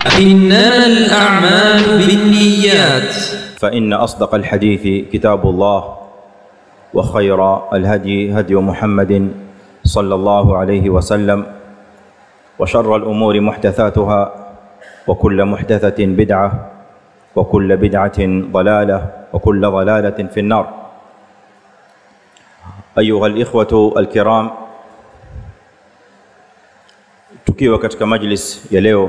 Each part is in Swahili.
إنما الأعمال بالنيات فإن أصدق الحديث كتاب الله وخير الهدي هدي محمد صلى الله عليه وسلم وشر الأمور محدثاتها وكل محدثة بدعة وكل بدعة ضلالة وكل ضلالة في النار أيها الإخوة الكرام tukiwa katika majlis ya leo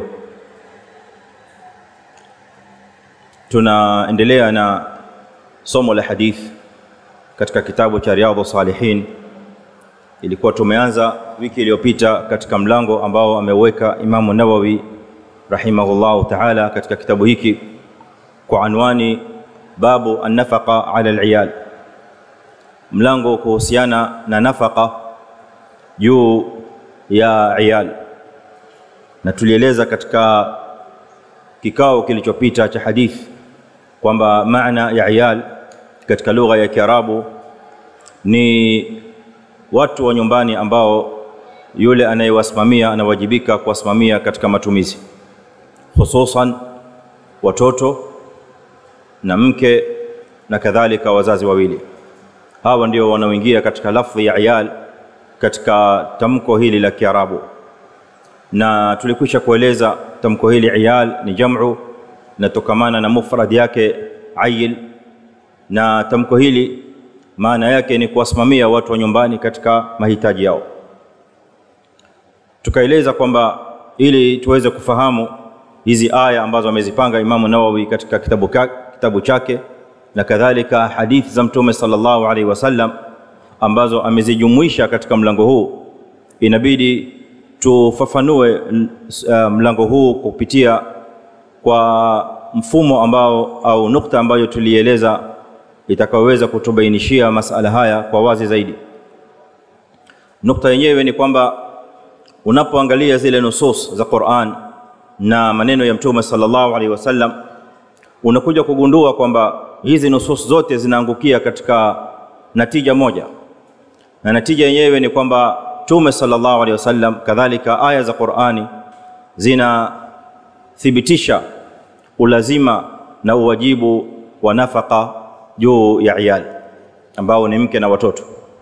tunaendelea na somo la hadith katika kitabu cha Riyadhu Salihin. Ilikuwa tumeanza wiki iliyopita katika mlango ambao ameweka Imamu Nawawi rahimahullahu ta'ala katika kitabu hiki kwa anwani babu an-nafaqa ala al-iyal, mlango kuhusiana na nafaka juu ya iyal, na tulieleza katika kikao kilichopita cha hadithi kwamba maana ya iyal katika lugha ya Kiarabu ni watu wa nyumbani ambao yule anayewasimamia anawajibika kuwasimamia katika matumizi, hususan watoto na mke na kadhalika wazazi wawili. Hawa ndio wanaoingia katika lafdhi ya iyal katika tamko hili la Kiarabu, na tulikwisha kueleza tamko hili iyal ni jamu inatokamana na mufrad yake ayil, na tamko hili maana yake ni kuwasimamia watu wa nyumbani katika mahitaji yao. Tukaeleza kwamba ili tuweze kufahamu hizi aya ambazo amezipanga Imamu Nawawi katika kitabu, ka, kitabu chake na kadhalika hadithi za Mtume sallallahu alaihi wasallam ambazo amezijumuisha katika mlango huu, inabidi tufafanue uh, mlango huu kupitia kwa mfumo ambao au nukta ambayo tulieleza itakayoweza kutubainishia masala haya kwa wazi zaidi. Nukta yenyewe ni kwamba unapoangalia zile nusus za Qur'an na maneno ya Mtume sallallahu alaihi wasallam, unakuja kugundua kwamba hizi nusus zote zinaangukia katika natija moja, na natija yenyewe ni kwamba Mtume sallallahu alaihi wasallam, kadhalika aya za Qur'ani zinathibitisha ulazima na uwajibu wa nafaka juu ya iyali ambao ni mke na watoto.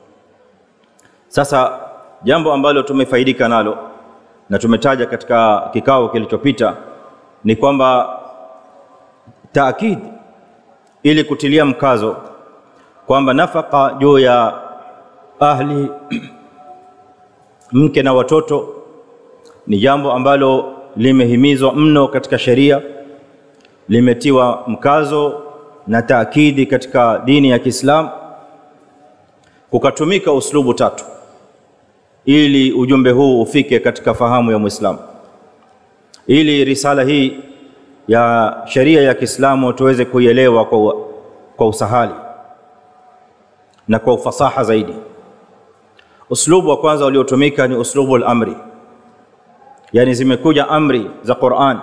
Sasa jambo ambalo tumefaidika nalo na tumetaja katika kikao kilichopita ni kwamba taakid, ili kutilia mkazo kwamba nafaka juu ya ahli mke na watoto ni jambo ambalo limehimizwa mno katika sheria, limetiwa mkazo na taakidi katika dini ya Kiislamu, kukatumika uslubu tatu ili ujumbe huu ufike katika fahamu ya Muislamu, ili risala hii ya sheria ya Kiislamu tuweze kuielewa kwa, kwa usahali na kwa ufasaha zaidi. Uslubu wa kwanza uliotumika ni uslubu al-amri, yani zimekuja amri za Qur'an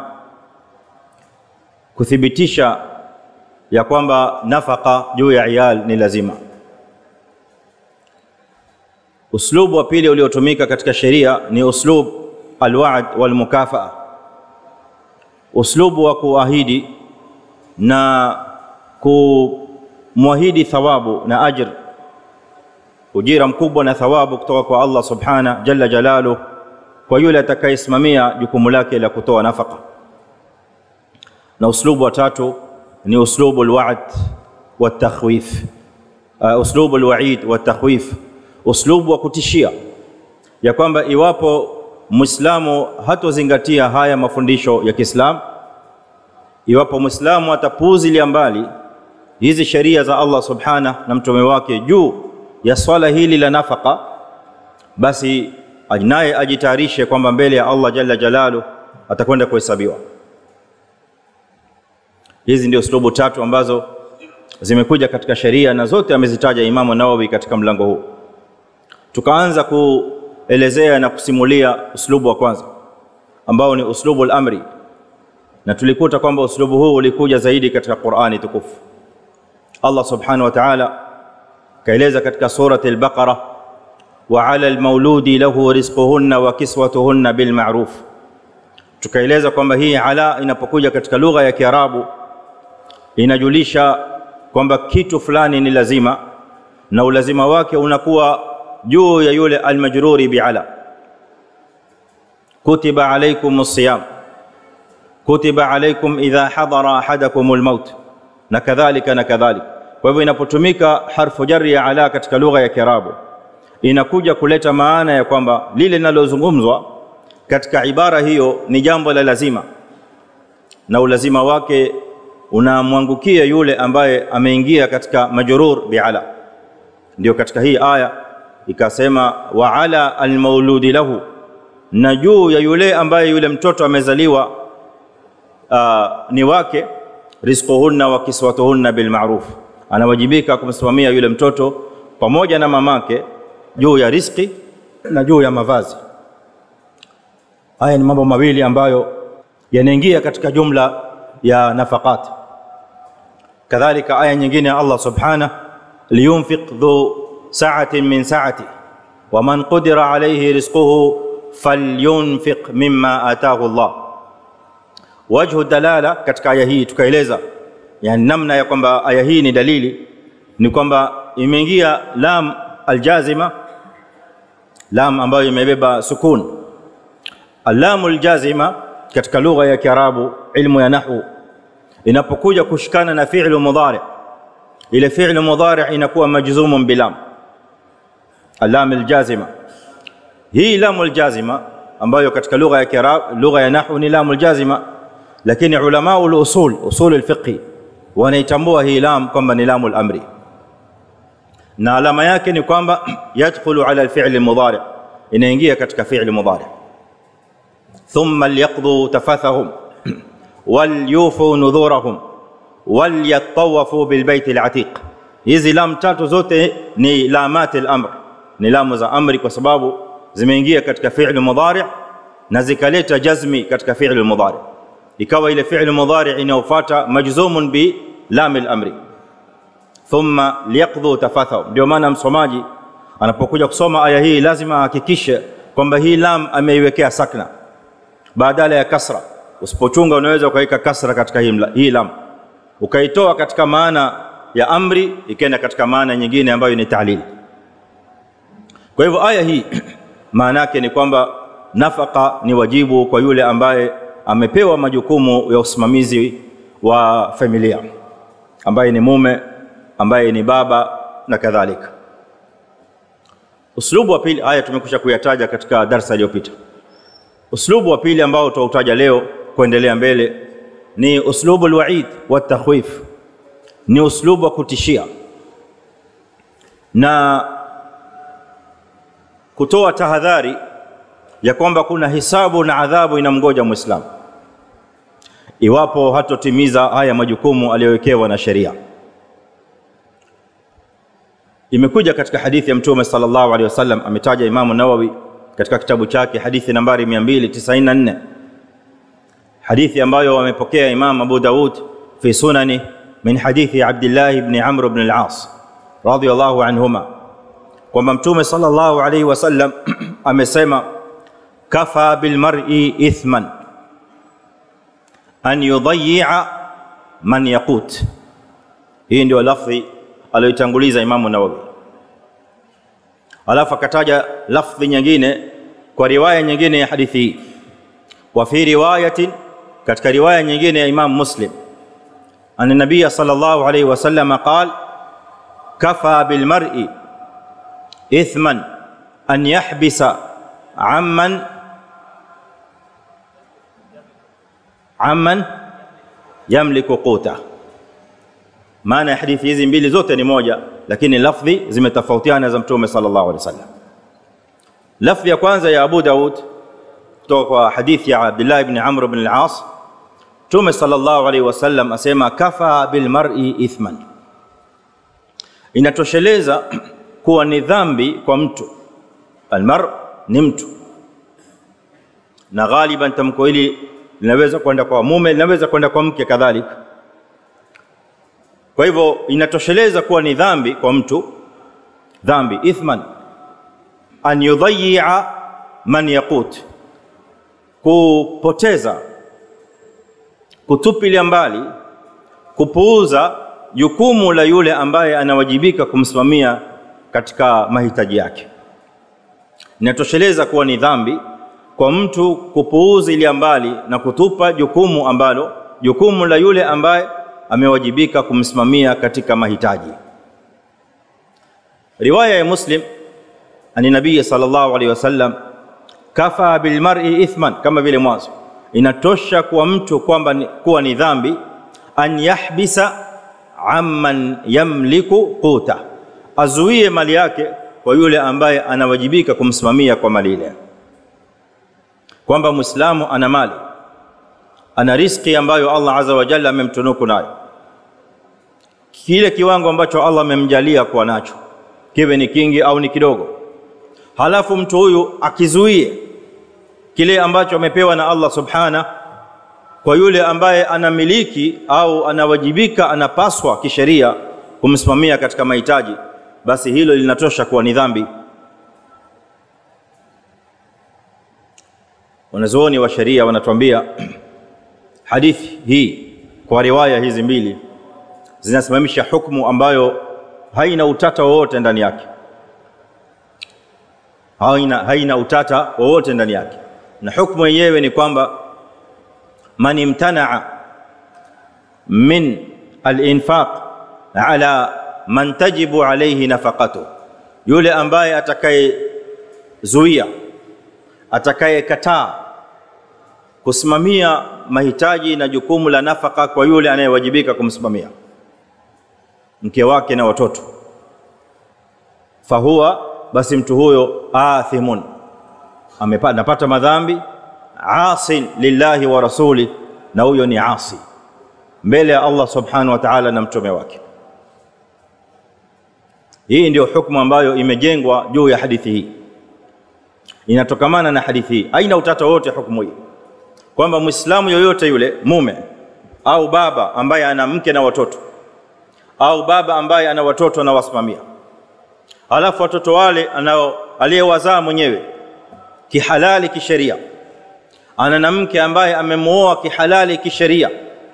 kuthibitisha ya kwamba nafaka juu ya iyal ni lazima. Uslubu wa pili uliotumika katika sheria ni uslub alwaad walmukafaa, uslubu wa kuahidi na kumwahidi thawabu na ajr, ujira mkubwa na thawabu kutoka kwa Allah subhana jalla jalaluh kwa yule atakayesimamia jukumu lake la kutoa nafaka. Na uslubu wa tatu ni uslubu alwa'd watakhwif, uh, uslubu alwa'id watakhwif, uslubu wa kutishia ya kwamba iwapo Muislamu hatozingatia haya mafundisho ya Kiislamu, iwapo Muislamu atapuuzilia mbali hizi sheria za Allah subhana na mtume wake juu ya swala hili la nafaka, basi naye ajitayarishe kwamba mbele ya Allah jalla jalalu atakwenda kuhesabiwa. Hizi ndio uslubu tatu ambazo zimekuja katika sheria na zote amezitaja Imamu Nawawi katika mlango huu. Tukaanza kuelezea na kusimulia uslubu wa kwanza ambao ni uslubu al-amri, na tulikuta kwamba uslubu huu ulikuja zaidi katika Qur'ani tukufu. Allah subhanahu wa ta'ala kaeleza katika surati al-Baqara, wa 'ala al-mauludi lahu rizquhunna wa kiswatuhunna bil ma'ruf, tukaeleza kwamba hii ala inapokuja katika lugha ya Kiarabu inajulisha kwamba kitu fulani ni lazima na ulazima wake unakuwa juu ya yule almajruri biala kutiba alaykum siyam kutiba alaykum idha hadara ahadakum almaut na kadhalika na kadhalika kwa hivyo inapotumika harfu jarri ya ala katika lugha ya Kiarabu inakuja kuleta maana ya kwamba lile linalozungumzwa katika ibara hiyo ni jambo la lazima na ulazima wake unamwangukia yule ambaye ameingia katika majrur biala ndio katika hii aya ikasema wa ala almauludi lahu na juu ya yule ambaye yule mtoto amezaliwa uh, ni wake rizquhunna wa kiswatuhunna bilma'ruf anawajibika kumsimamia yule mtoto pamoja na mamake juu ya riski na juu ya mavazi haya ni mambo mawili ambayo yanaingia katika jumla ya nafaqat kadhalika aya nyingine ya Allah subhanahu liyunfiq dhu sa'atin min sa'ati wa man qudira alayhi rizquhu falyunfiq mimma ataahu Allah wajhu dalala katika aya hii tukaeleza yani namna ya kwamba aya hii ni dalili ni kwamba imeingia lam aljazima lam ambayo imebeba sukun alamu aljazima katika lugha ya Kiarabu ilmu ya nahwu inapokuja kushikana na fi'lu mudhari ile fi'lu mudhari inakuwa majzumun bilam alam aljazima hii lamu aljazima ambayo katika lugha ya Kiarabu lugha ya nahwu ni lamu aljazima lakini ulama usul usul alfiqh wanaitambua hii lam kwamba ni lamu al-amri na alama yake ni kwamba yadkhulu ala al-fi'l al-mudhari inaingia katika fi'l mudhari thumma liyaqdu tafathahum walyufu nudhurahum walyatawafu bilbayt al-atiq hizi lam tatu zote ni lamat al-amr ni lamu za amri kwa sababu zimeingia katika fi'l mudhari na zikaleta jazmi katika fi'l mudhari ikawa ile fi'l mudhari inayofuata majzumun bi lam al-amri thumma liyaqdhu tafathahum ndio maana msomaji anapokuja kusoma aya hii lazima ahakikishe kwamba hii lam ameiwekea sakna badala ya kasra usipochunga unaweza ukaweka kasra katika hii, hii lam ukaitoa katika maana ya amri ikaenda katika maana nyingine ambayo ni ta'lil kwa hivyo aya hii maana yake ni kwamba nafaka ni wajibu kwa yule ambaye amepewa majukumu ya usimamizi wa familia ambaye ni mume ambaye ni baba na kadhalika uslubu wa pili aya tumekusha kuyataja katika darsa iliyopita uslubu wa pili ambao tutautaja leo kuendelea mbele ni uslubu alwaid wa takhwif ni uslubu wa kutishia na kutoa tahadhari ya kwamba kuna hisabu na adhabu inamgoja muislamu iwapo hatotimiza haya majukumu aliyowekewa na sheria imekuja katika hadithi ya mtume sallallahu alaihi wasallam ametaja imamu nawawi katika kitabu chake hadithi nambari 294 hadithi ambayo amepokea imam abu daud fi sunani min hadithi abdullah ibn amr ibn al-as radiyallahu anhuma kwamba mtume sallallahu alaihi wasallam amesema kafa bilmar'i ithman an yudayya man yaqut hii ndio lafzi aliyotanguliza imamu nawawi alafu akataja lafdhi nyingine kwa riwaya nyingine ya hadithi hii wa fi riwayatin katika riwaya nyingine ya imam muslim anna nabiyya sallallahu alayhi wasallam qal kafa bil mar'i ithman an yahbisa amman amman yamliku quta maana ya hadithi hizi mbili zote ni moja lakini lafdhi zimetofautiana za mtume sallallahu alaihi wasallam lafdhi ya kwanza ya Abu Daud kutoka kwa hadithi ya Abdullah ibn Amr ibn al-As mtume sallallahu alaihi wasallam asema kafa bil mar'i ithman inatosheleza kuwa ni dhambi kwa mtu almar ni mtu na ghaliban tamko hili linaweza kwenda kwa mume linaweza kwenda kwa mke kadhalika kwa hivyo inatosheleza kuwa ni dhambi kwa mtu dhambi ithman an yudayya man yaqut kupoteza kutupilia mbali kupuuza jukumu la yule ambaye anawajibika kumsimamia katika mahitaji yake inatosheleza kuwa ni dhambi kwa mtu kupuuzilia mbali na kutupa jukumu ambalo jukumu la yule ambaye amewajibika kumsimamia katika mahitaji riwaya ya muslim ani nabii sallallahu alaihi wasallam kafa bilmar'i ithman kama vile mwanzo inatosha kwa mtu kwamba ni, kuwa ni dhambi an yahbisa amman yamliku quta azuie mali yake kwa yule ambaye anawajibika kumsimamia kwa mali ile kwamba muislamu ana mali ana riski ambayo Allah azza wa jalla amemtunuku nayo kile kiwango ambacho Allah amemjalia kuwa nacho kiwe ni kingi au ni kidogo halafu mtu huyu akizuie kile ambacho amepewa na Allah subhana kwa yule ambaye anamiliki au anawajibika anapaswa kisheria kumsimamia katika mahitaji basi hilo linatosha kuwa ni dhambi wanazuoni wa sheria wanatuambia hadithi hii kwa riwaya hizi mbili zinasimamisha hukumu ambayo haina utata wowote ndani yake haina, haina utata wowote ndani yake na hukumu yenyewe ni kwamba man imtanaa min alinfaq ala man tajibu alayhi nafaqatu yule ambaye atakayezuia atakayekataa kusimamia mahitaji na jukumu la nafaka kwa yule anayewajibika kumsimamia mke wake na watoto fahuwa basi mtu huyo athimun anapata madhambi asin lillahi wa rasuli na huyo ni asi mbele ya Allah subhanahu wa ta'ala na mtume wake hii ndio hukumu ambayo imejengwa juu ya hadithi hii inatokamana na hadithi hii haina utata wote hukumu hii kwamba muislamu yoyote yule mume au baba ambaye ana mke na watoto au baba ambaye ana watoto anawasimamia halafu watoto wale anao aliyewazaa mwenyewe kihalali kisheria ana na mke ambaye amemwoa kihalali kisheria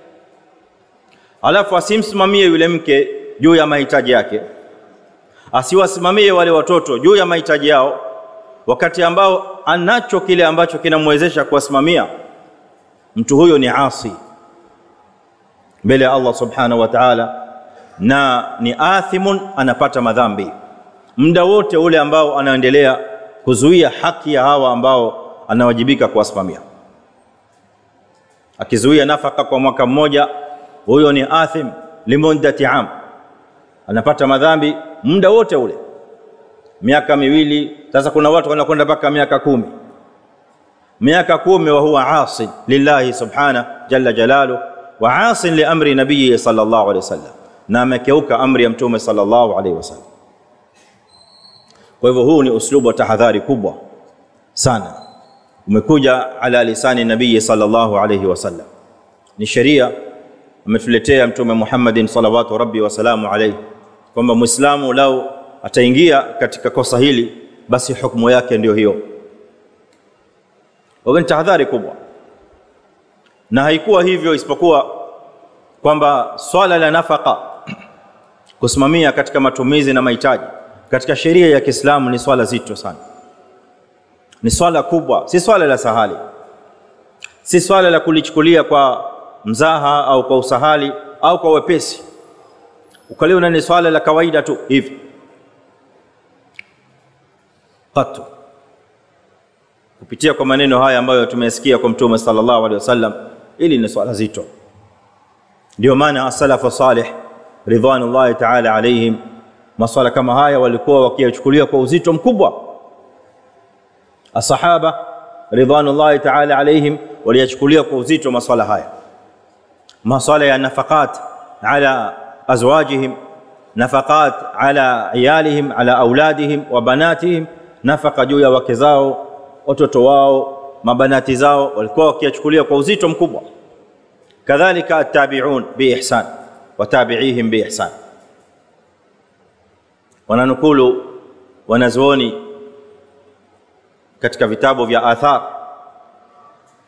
halafu asimsimamie yule mke juu ya mahitaji yake asiwasimamie wale watoto juu ya mahitaji yao wakati ambao anacho kile ambacho kinamwezesha kuwasimamia mtu huyo ni asi mbele ya Allah subhanahu wa ta'ala na ni athimun anapata madhambi muda wote ule ambao anaendelea kuzuia haki ya hawa ambao anawajibika kuwasimamia akizuia nafaka kwa mwaka mmoja huyo ni athim limuddati am anapata madhambi muda wote ule miaka miwili sasa kuna watu wanakwenda mpaka miaka kumi miaka kumi wa huwa asi lillahi subhana jalla jalalu wa asin li amri nabii sallallahu alaihi wasallam na amekeuka amri ya mtume sallallahu alaihi wasallam kwa hivyo huu ni uslubu wa tahadhari kubwa sana umekuja ala lisani nabii sallallahu alaihi wasallam ni sheria ametuletea mtume Muhammadin salawatu rabbi wasalamu alaihi kwamba muislamu lau ataingia katika kosa hili basi hukumu yake ndio hiyo kwa ni tahadhari kubwa na haikuwa hivyo isipokuwa kwamba swala la nafaka kusimamia katika matumizi na mahitaji katika sheria ya Kiislamu ni swala zito sana ni swala kubwa si swala la sahali si swala la kulichukulia kwa mzaha au kwa usahali au kwa wepesi ukaliona ni swala la kawaida tu hivi qatu kupitia kwa maneno haya ambayo tumesikia kwa mtume sallallahu alaihi wasallam ili ni swala zito ndio maana as-salafu salih ridwanullahi ta'ala alaihim maswala kama haya walikuwa wakiyachukulia kwa uzito mkubwa asahaba ridwanullahi ta'ala alaihim waliyachukulia kwa uzito maswala haya maswala ya nafaqat ala azwajihim nafaqat ala iyalihim ala auladihim wa banatihim nafaqa juu ya wake zao watoto wao mabanati zao walikuwa wakiyachukulia kwa uzito mkubwa kadhalika attabi'un biihsan wa tabi'ihim biihsan wananukulu wanazuoni katika vitabu vya athar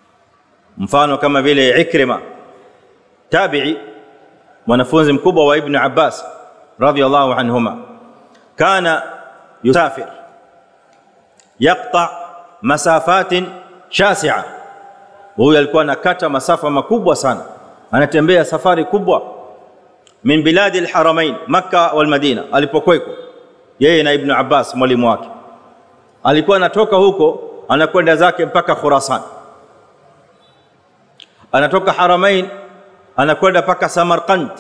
mfano kama vile Ikrima tabi'i mwanafunzi mkubwa wa Ibn Abbas radhiyallahu anhuma kana yusafir yaqta masafatin shasi'a huyu alikuwa anakata masafa makubwa sana anatembea safari kubwa min biladi alharamain makka wal madina alipokweko yeye na ibn abbas mwalimu wake alikuwa anatoka huko anakwenda zake mpaka khurasan anatoka haramain anakwenda mpaka samarkand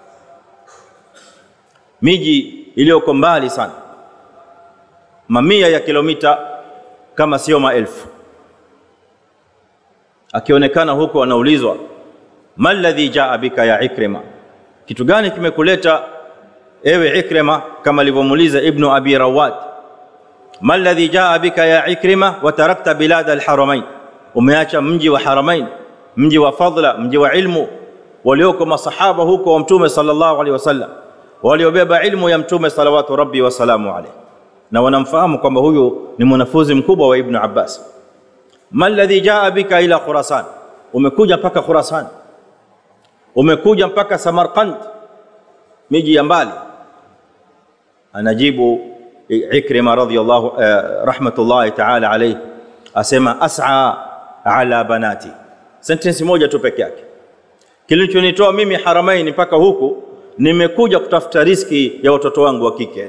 miji iliyoko mbali sana mamia ya kilomita kama sio maelfu akionekana huko anaulizwa mal ladhi jaa bika ya ikrima kitu gani kimekuleta ewe ikrima kama alivyomuuliza ibnu abi rawad mal ladhi jaa bika ya ikrima wa tarakta bilad alharamain umeacha mji wa haramain mji wa fadla mji wa ilmu walioko masahaba huko wa mtume sallallahu alaihi wasallam waliobeba ilmu ya mtume salawatu rabbi wasalamu alaihi na wanamfahamu kwamba huyu ni mwanafunzi mkubwa wa ibnu abbas ma alladhi jaa bika ila khurasan umekuja mpaka khurasan umekuja mpaka samarkand miji ya mbali anajibu ikrima radhiyallahu uh, rahmatullahi ta'ala alayhi asema as'a ala banati sentence moja tu peke yake kilichonitoa mimi haramaini mpaka huku nimekuja kutafuta riski ya watoto wangu wa kike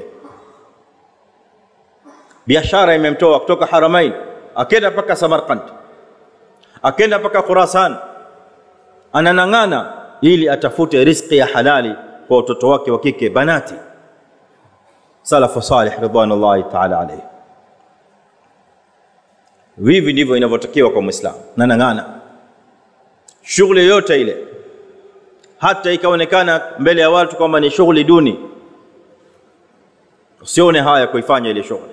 biashara imemtoa kutoka haramain akenda mpaka samarkand akenda mpaka khurasan ananang'ana ili atafute riski ya halali kwa watoto wake wa kike banati salafu salih ridwanullahi taala alayhi hivi ndivyo inavyotakiwa kwa mwislamu nanang'ana shughuli yoyote ile hata ikaonekana mbele ya watu kwamba ni shughuli duni usione haya kuifanya ile shughuli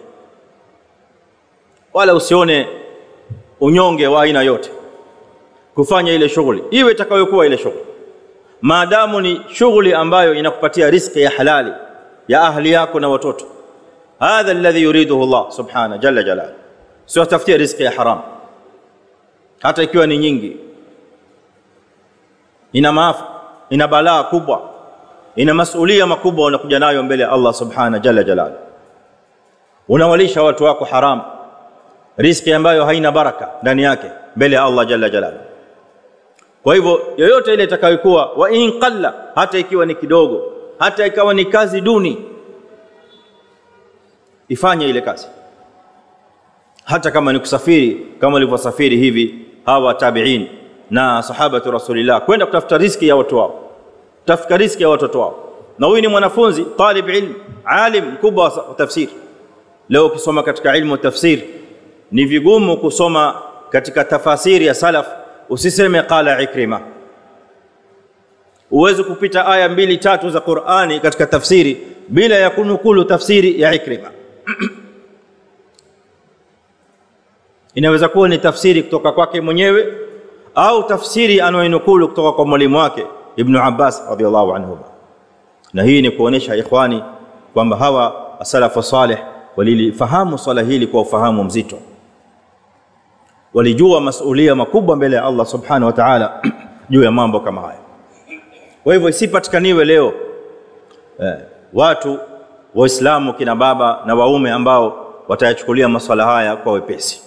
wala usione unyonge wa aina yote kufanya ile shughuli iwe itakayokuwa ile shughuli maadamu ni shughuli ambayo inakupatia riziki ya halali ya ahli yako na watoto hadha alladhi yuriduhu Allah subhanahu jalla jalal sio tafutia riziki ya haram hata ikiwa ni nyingi ina maafa ina balaa kubwa ina masulia makubwa unakuja nayo mbele ya Allah subhanahu jalla jalal unawalisha watu wako haram riziki ambayo haina baraka ndani yake mbele ya Allah jalla jalal kwa hivyo yoyote ile itakayokuwa wa in qalla hata ikiwa ni kidogo hata ikawa ni kazi duni ifanye ile kazi hata kama ni kusafiri kama walivyosafiri hivi hawa tabiin na sahabatu rasulillah kwenda kutafuta riski ya watu wao kutafuta riski ya watoto wao na huyu ni mwanafunzi talib ilm alim mkubwa wa tafsiri leo ukisoma katika ilmu tafsir ni vigumu kusoma katika tafasiri ya salaf usiseme qala ikrima uweze kupita aya mbili tatu za Qur'ani katika tafsiri bila ya kunukulu tafsiri ya Ikrima inaweza kuwa ni tafsiri kutoka kwake mwenyewe au tafsiri anayoinukulu kutoka kwa mwalimu wake Ibn Abbas radhiallahu anhu na hii ni kuonesha ikhwani kwamba hawa asalafu salih walilifahamu swala hili kwa ufahamu mzito walijua masulia makubwa mbele ya Allah subhanahu wa ta'ala juu ya mambo kama haya kwa hivyo isipatikaniwe leo eh, watu waislamu kina baba na waume ambao watayachukulia masuala haya kwa wepesi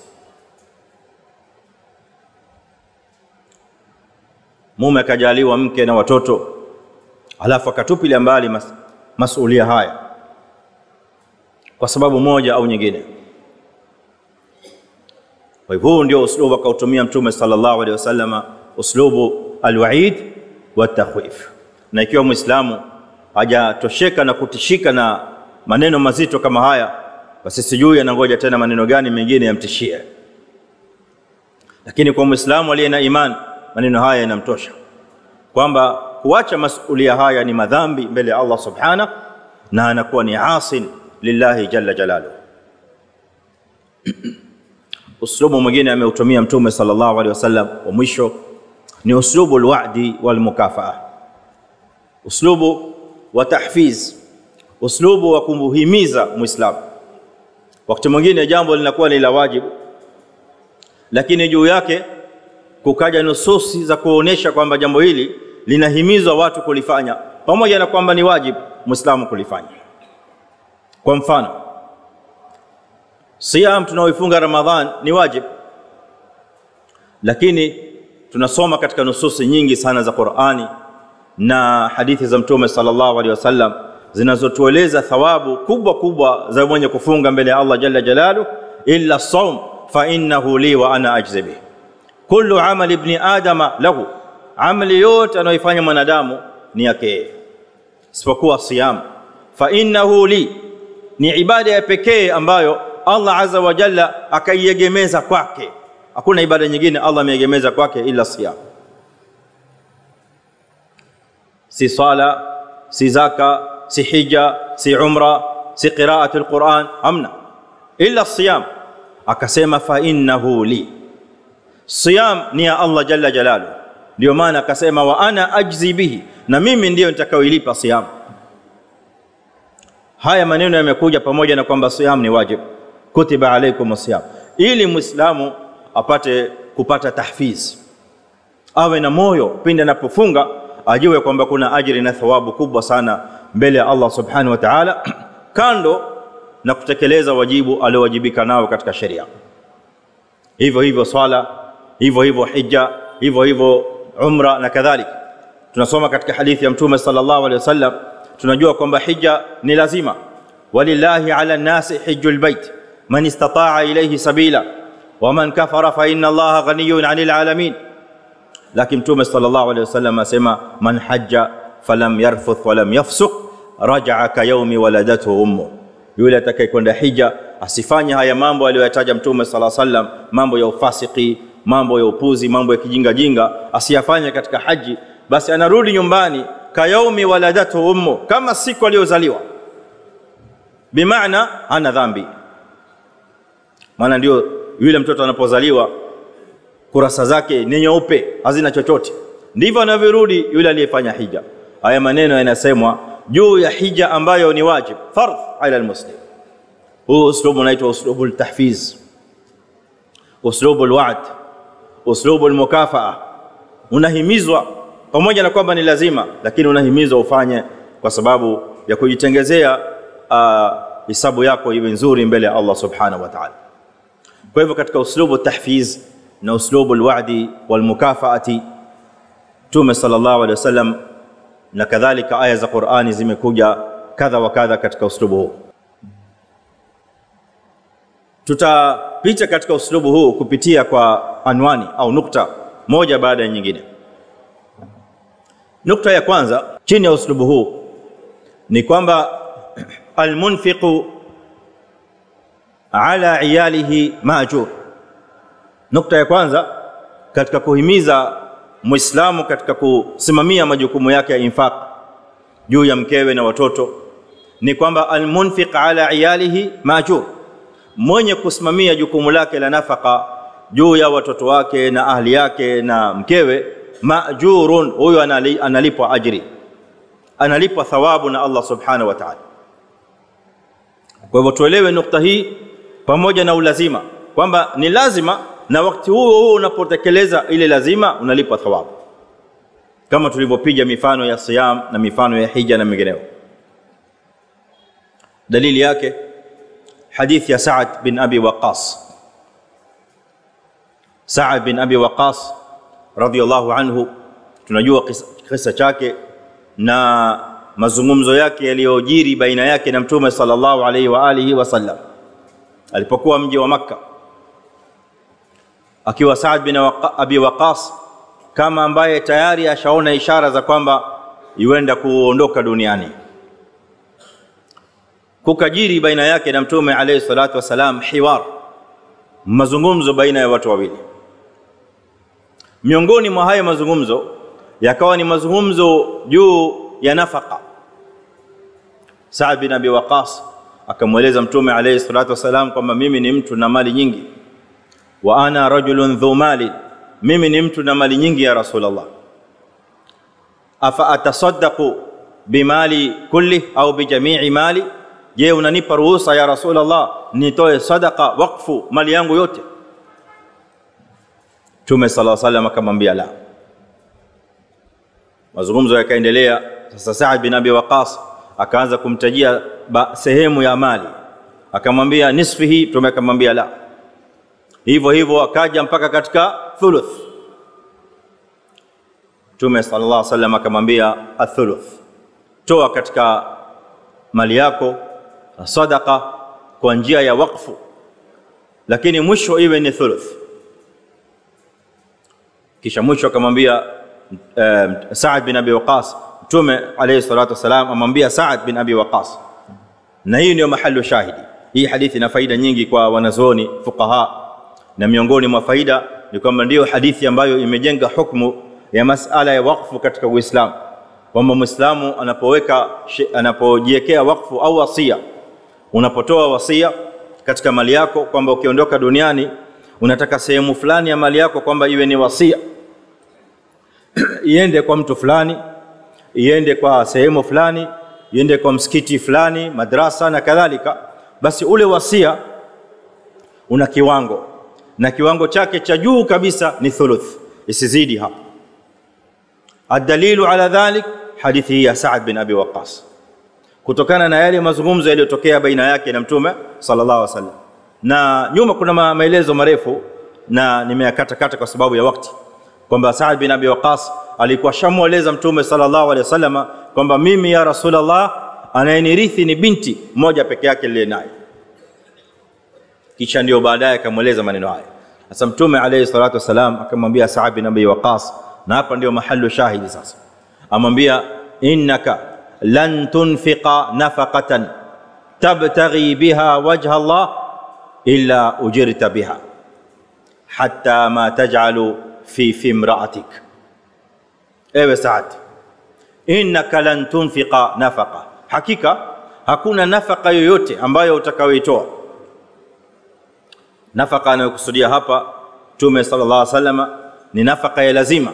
mume akajaliwa mke na watoto alafu akatupilia mbali mas, masulia haya kwa sababu moja au nyingine kwa hivyo huu ndio uslubu akautumia mtume sallallahu alaihi wasallama uslubu alwaid wa takhwif na ikiwa muislamu hajatosheka na kutishika na maneno mazito kama haya basi sijui anangoja tena maneno gani mengine yamtishie lakini kwa muislamu aliye na iman maneno haya yanamtosha kwamba kuacha masulia haya ni madhambi mbele ya Allah subhana na anakuwa ni asin lillahi jalla jalaluhu uslubu mwingine ameutumia mtume sallallahu alaihi wasallam wa mwisho ni uslubu alwa'di walmukafaa uslubu wa tahfiz uslubu wa kumhimiza muislamu wakati mwingine jambo linakuwa ni la wajibu lakini juu yake kukaja nususi za kuonesha kwamba jambo hili linahimizwa watu kulifanya pamoja na kwamba ni wajibu muislamu kulifanya kwa mfano siyam tunaoifunga ramadhan ni wajib lakini tunasoma katika nususi nyingi sana za qurani na hadithi za mtume sallallahu alaihi wasallam zinazotueleza thawabu kubwa kubwa za mwenye kufunga mbele ya allah jalla jalalu illa saum fa innahu li wa ana ajzi bih kullu amali ibni adama lahu amali yote anayoifanya mwanadamu ni yake isipokuwa siyam fa innahu li ni ibada ya pekee ambayo Allah azza wa jalla akaiegemeza kwake hakuna ibada nyingine Allah ameegemeza kwake ila siyam si sala si zaka si hija si umra si qiraatul quran amna illa siyam akasema fa innahu li siyam ni ya Allah jalla jalalu ndio maana akasema wa ana ajzi bihi na mimi ndiyo nitakayoilipa siyam haya maneno yamekuja pamoja na kwamba siyam ni wajib kutiba alaikum siyam ili muislamu apate kupata tahfiz awe na moyo pindi anapofunga ajue kwamba kuna ajiri na thawabu kubwa sana mbele ya Allah subhanahu wa ta'ala kando na kutekeleza wajibu aliowajibika nao katika sheria hivyo hivyo swala hivyo hivyo hija hivyo hivyo umra na kadhalika tunasoma katika hadithi ya mtume sallallahu alaihi wasallam tunajua kwamba hija ni lazima walillahi ala nasi hijjul bait man istata'a ilayhi sabila waman kafara fa inna allaha ghaniyun 'anil alamin lakini mtume sallallahu alaihi wasallam asema man hajja falam yarfuth walam yafsuq raja'a ka yawmi waladathu ummu yule atakayekwenda hija asifanye haya mambo aliyoyataja mtume sallallahu alaihi wasallam mambo ya ufasiki mambo ya upuzi mambo ya kijinga jinga asiyafanye katika haji basi anarudi nyumbani kayaumi waladatu ummu kama siku aliyozaliwa bimaana ana dhambi maana ndio yule mtoto anapozaliwa kurasa zake ni nyeupe hazina chochote ndivyo anavyorudi yule aliyefanya hija haya maneno yanasemwa juu ya hija ambayo ni wajib fardh ala almuslim huu uslubu unaitwa uslubu altahfiz uslubu alwa'd uslubu almukafaa unahimizwa pamoja na kwamba ni lazima lakini unahimizwa ufanye kwa sababu ya kujitengezea hisabu uh, yako iwe nzuri mbele ya Allah subhanahu wa ta'ala kwa hivyo katika uslubu tahfiz na uslubu alwa'di walmukafaati Mtume sallallahu alaihi wasallam na kadhalika aya za Qur'ani zimekuja kadha wa kadha katika uslubu huu tutapita katika uslubu huu kupitia kwa anwani au nukta moja baada ya nyingine nukta ya kwanza chini ya uslubu huu ni kwamba almunfiqu ala iyalihi maajur nukta ya kwanza katika kuhimiza muislamu katika kusimamia majukumu yake ya infaq juu ya mkewe na watoto ni kwamba almunfiq ala iyalihi maajur mwenye kusimamia jukumu lake la nafaka juu ya watoto wake na ahli yake na mkewe majurun huyo analipwa ajri analipwa thawabu na Allah subhanahu wa ta'ala kwa hivyo tuelewe nukta hii pamoja na ulazima kwamba ni lazima na wakati huo huo unapotekeleza ile lazima unalipwa thawabu kama tulivyopiga mifano ya siyam na mifano ya hija na mengineyo dalili yake حديث يا سعد بن ابي وقاص سعد بن ابي وقاص رضي الله عنه tunajua kisa chake na mazungumzo yake yaliyojiri baina yake na mtume sallallahu alaihi wa alihi wasallam alipokuwa mji wa makka akiwa Saad bin Abi Waqas kama ambaye tayari ashaona ishara za kwamba yuenda kuondoka duniani kukajiri baina yake na mtume alayhi salatu wasalam hiwar mazungumzo baina ya watu wawili miongoni mwa haya mazungumzo yakawa ni mazungumzo juu ya nafaka Saad bin Abi Waqas akamweleza mtume alayhi salatu wasalam kwamba mimi ni mtu na mali nyingi wa ana rajulun dhu mali mimi ni mtu na mali nyingi ya rasulullah afa atasaddaqu bimali kulli au bijamii mali je unanipa ruhusa ya rasulullah nitoe sadaqa wakfu mali yangu yote Mtume sala salam akamwambia la. Mazungumzo yakaendelea. Sasa Saad bin Abi Waqas akaanza kumtajia ba, sehemu ya mali, akamwambia nisfihi. Mtume akamwambia la. Hivyo hivyo akaja mpaka katika thuluth. Mtume sallallahu alaihi wasallam akamwambia athuluth, toa katika mali yako sadaqa kwa njia ya wakfu, lakini mwisho iwe ni thuluth. Kisha mwisho akamwambia uh, Saad bin Abi Waqas, Mtume alayhi salatu wasalam amwambia Saad bin Abi Waqas, na hii ndio mahalu shahidi. Hii hadithi ina faida nyingi kwa wanazuoni fuqaha, na miongoni mwa faida ni kwamba ndiyo hadithi ambayo imejenga hukumu ya masala ya wakfu katika Uislamu, kwamba Muislamu anapoweka anapojiwekea wakfu au wasia, unapotoa wasia katika mali yako kwamba ukiondoka duniani unataka sehemu fulani ya mali yako kwamba iwe ni wasia iende kwa mtu fulani, iende kwa sehemu fulani, iende kwa msikiti fulani, madrasa na kadhalika, basi ule wasia una kiwango na kiwango chake cha juu kabisa ni thuluth, isizidi hapo. Adalilu ala dhalik hadithi hii ya Saad bin Abi Waqas, kutokana na yale mazungumzo yaliyotokea baina yake na Mtume sallallahu alaihi wasallam, na nyuma kuna maelezo marefu na nimeyakatakata kwa sababu ya wakati, kwamba Saad bin Abi Waqas alikuwa shamweleza Mtume sallallahu alaihi wasallam kwamba mimi ya Rasulullah, anayenirithi ni binti moja peke yake niliye naye. Kisha ndio baadaye akamweleza maneno haya. Sasa Mtume alayhi salatu wasalam akamwambia Saad bin Abi Waqas, na hapa ndio mahalu shahidi sasa, amwambia innaka lan tunfiqa nafaqatan tabtaghi biha wajha Allah illa ujirta biha hatta ma taj'alu fi fi imra'atik, ewe Saad, innaka lan tunfiqa nafaqa, hakika hakuna nafaka yoyote ambayo utakayoitoa. Nafaka anayokusudia hapa Mtume sallallahu alaihi wasallam ni nafaka ya lazima.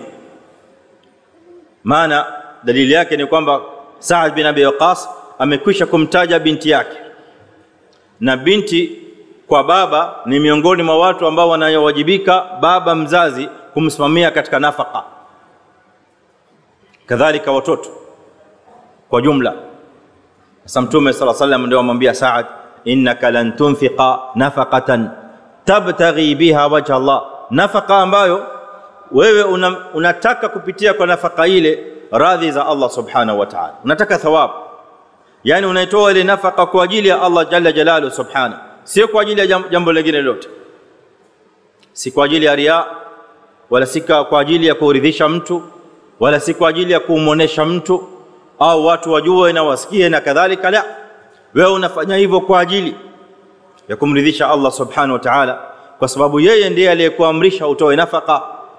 Maana dalili yake ni kwamba Saad bin Abi Waqas amekwisha kumtaja binti yake, na binti kwa baba ni miongoni mwa watu ambao wanayowajibika baba mzazi kumsimamia katika nafaka, kadhalika watoto kwa jumla. Sasa Mtume sallallahu alaihi wasallam ndio amwambia Saad, innaka lan tunfiqa nafaqatan tabtaghi biha wajha Allah, nafaka ambayo wewe una, unataka kupitia kwa nafaka ile radhi za Allah subhanahu wa ta'ala, unataka thawabu, yani unaitoa ile nafaka kwa ajili ya Allah jalla jalaluhu subhanahu, sio kwa ajili ya jambo lingine lolote, si kwa ajili ya riya, wala si kwa ajili ya kuridhisha mtu, wala si kwa ajili ya kumwonesha mtu au watu wajue na wasikie na kadhalika. La, wewe unafanya hivyo kwa ajili ya kumridhisha Allah subhanahu wa ta'ala, kwa sababu yeye ndiye aliyekuamrisha utoe nafaka.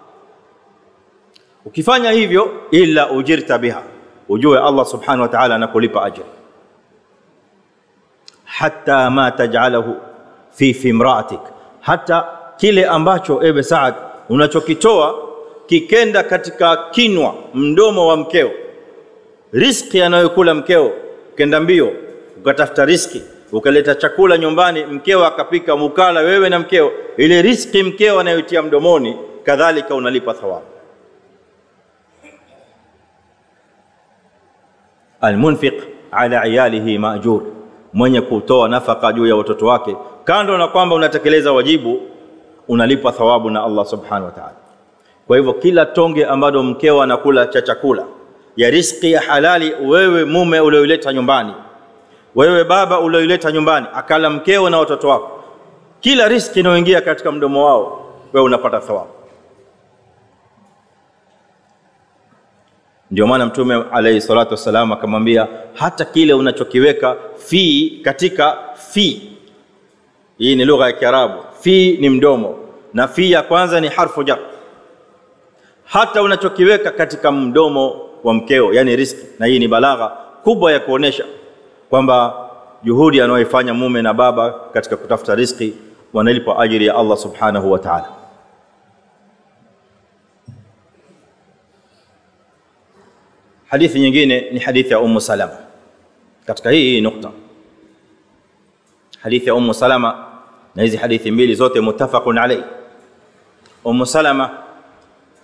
Ukifanya hivyo, illa ujirta biha, ujue Allah subhanahu wa ta'ala anakulipa ajr, hatta ma taj'alahu fi fi imra'atik, hata kile ambacho ewe Saad unachokitoa kikenda katika kinwa mdomo wa mkeo, riski anayokula mkeo, ukenda mbio ukatafuta riski ukaleta chakula nyumbani, mkeo akapika, mukala wewe na mkeo, ile riski mkeo anayotia mdomoni, kadhalika unalipa thawabu. Almunfiq ala iyalihi maajur, mwenye kutoa nafaka juu ya watoto wake, kando na kwamba unatekeleza wajibu, unalipa thawabu na Allah subhanahu wa ta'ala. Kwa hivyo kila tonge ambalo mkeo anakula cha chakula ya riski ya halali, wewe mume ulioileta nyumbani wewe baba ulioileta nyumbani akala mkeo na watoto wako, kila riski inayoingia katika mdomo wao wewe unapata thawabu. Ndio maana Mtume alayhi salatu wassalam akamwambia hata kile unachokiweka fi katika fi, hii ni lugha ya Kiarabu. Fi ni mdomo na fi ya kwanza ni harfu jar. Hata unachokiweka katika mdomo wa mkeo, yani riski, na hii ni balagha kubwa ya kuonesha kwamba juhudi anayoifanya mume na baba katika kutafuta riziki wanalipwa ajiri ya Allah subhanahu wa ta'ala. Hadithi nyingine ni hadithi ya Ummu Salama. Katika hii hii nukta, hadithi ya Ummu Salama, na hizi hadithi mbili zote muttafaqun alayhi. Ummu Salama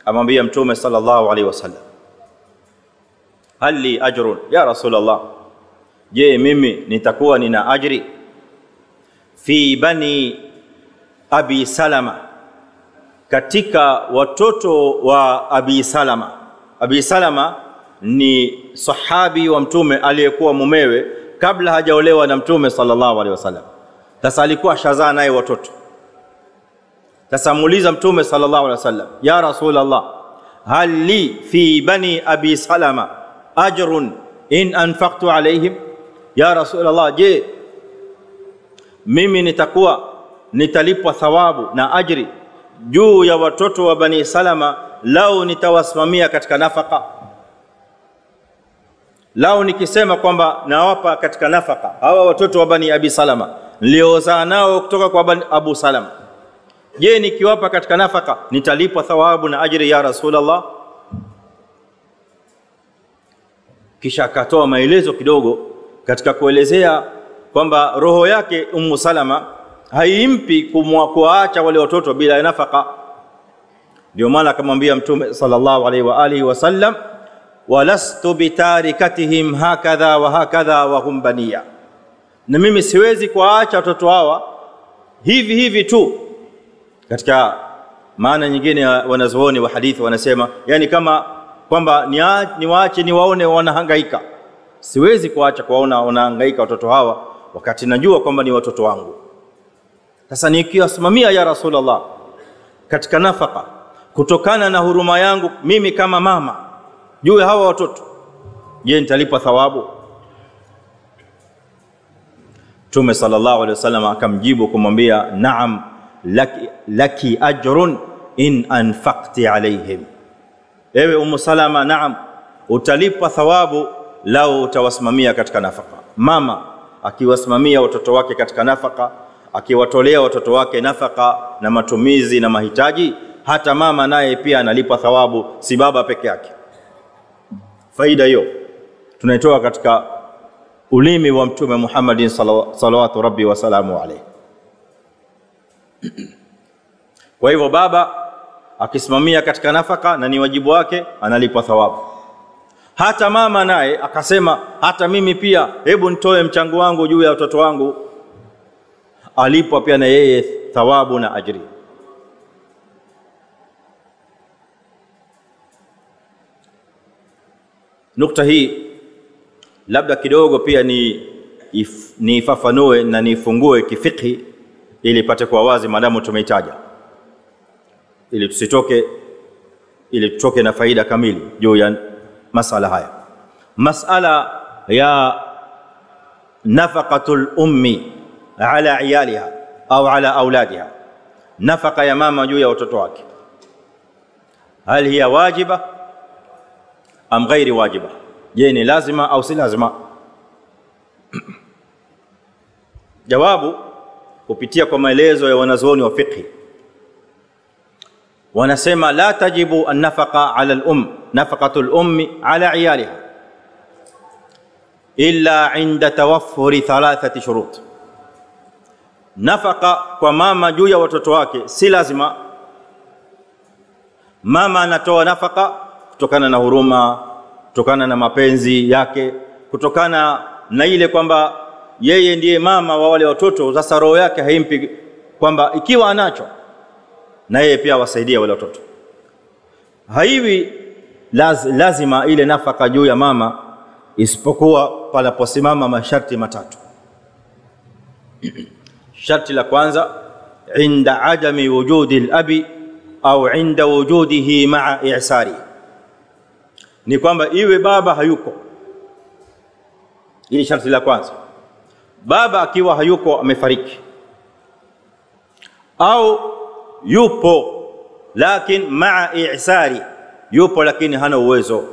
amwambia mtume sallallahu alaihi wasallam hal li ajrun ya rasulullah je mimi nitakuwa nina ajri fi bani abi salama katika watoto wa abi salama abi salama ni sahabi wa mtume aliyekuwa mumewe kabla hajaolewa na mtume sallallahu alaihi wasallam sasa alikuwa shazaa naye watoto sasa muuliza mtume sallallahu alaihi wasallam ya rasulullah hal li fi bani abi salama ajrun in anfaqtu alaihim ya rasulullah je mimi nitakuwa nitalipwa thawabu na ajri juu ya watoto wa bani salama lau nitawasimamia katika nafaka lau nikisema kwamba nawapa katika nafaka hawa watoto wa bani abi salama niliozaa nao kutoka kwa bani abu salama je nikiwapa katika nafaka nitalipwa thawabu na ajri ya rasulullah kisha akatoa maelezo kidogo katika kuelezea kwamba roho yake ummu salama haimpi kuwaacha wale watoto bila ya nafaka ndio maana akamwambia mtume sallallahu alaihi wa alihi wasallam walastu bitarikatihim hakadha wa hakadha wa hum baniya na mimi siwezi kuwaacha watoto hawa hivi hivi tu katika maana nyingine wanazuoni wa hadithi wanasema yani kama kwamba niwaache niwaone wanahangaika siwezi kuacha kuwaona wanahangaika watoto hawa wakati najua kwamba ni watoto wangu sasa nikiwasimamia ya rasulullah katika nafaka kutokana na huruma yangu mimi kama mama juu ya hawa watoto je nitalipwa thawabu Mtume sallallahu alaihi wasallam akamjibu kumwambia naam laki, laki ajrun in anfaqti alaihim ewe umu salama naam utalipwa thawabu lau utawasimamia katika nafaka mama akiwasimamia watoto wake katika nafaka akiwatolea watoto wake nafaka na matumizi na mahitaji hata mama naye pia analipwa thawabu si baba peke yake faida hiyo tunaitoa katika ulimi wa mtume Muhammadin salawatu rabbi wasalamu alayhi kwa hivyo baba akisimamia katika nafaka na ni wajibu wake analipwa thawabu hata mama naye akasema hata mimi pia hebu nitoe mchango wangu juu ya watoto wangu alipwa pia na yeye thawabu na ajri nukta hii labda kidogo pia ni if, niifafanue na nifungue kifikhi ili ipate kuwa wazi maadamu tumeitaja ili tusitoke ili tutoke na faida kamili juu ya masala haya masala ya nafaqatul ummi ala iyaliha au ala auladiha nafaka ya mama juu ya watoto wake hal hiya wajiba am ghairi wajiba je ni lazima au si lazima jawabu kupitia kwa maelezo ya wanazuoni wa fiqhi wanasema la tajibu an-nafaqa ala al-um nafaqatu al-ummi ala iyaliha illa inda tawaffuri thalathati shurut nafaka kwa mama juu ya watoto wake si lazima mama anatoa nafaka kutokana na huruma kutokana na mapenzi yake kutokana na ile kwamba yeye ndiye mama wa wale watoto sasa roho yake haimpi kwamba ikiwa anacho na yeye pia awasaidie wale watoto haiwi laz, lazima ile nafaka juu ya mama isipokuwa panaposimama masharti matatu sharti la kwanza inda adami wujudi labi au inda wujudihi maa i'sari ni kwamba iwe baba hayuko hili sharti la kwanza baba akiwa hayuko amefariki au yupo lakin maa i'sari yupo lakini hana uwezo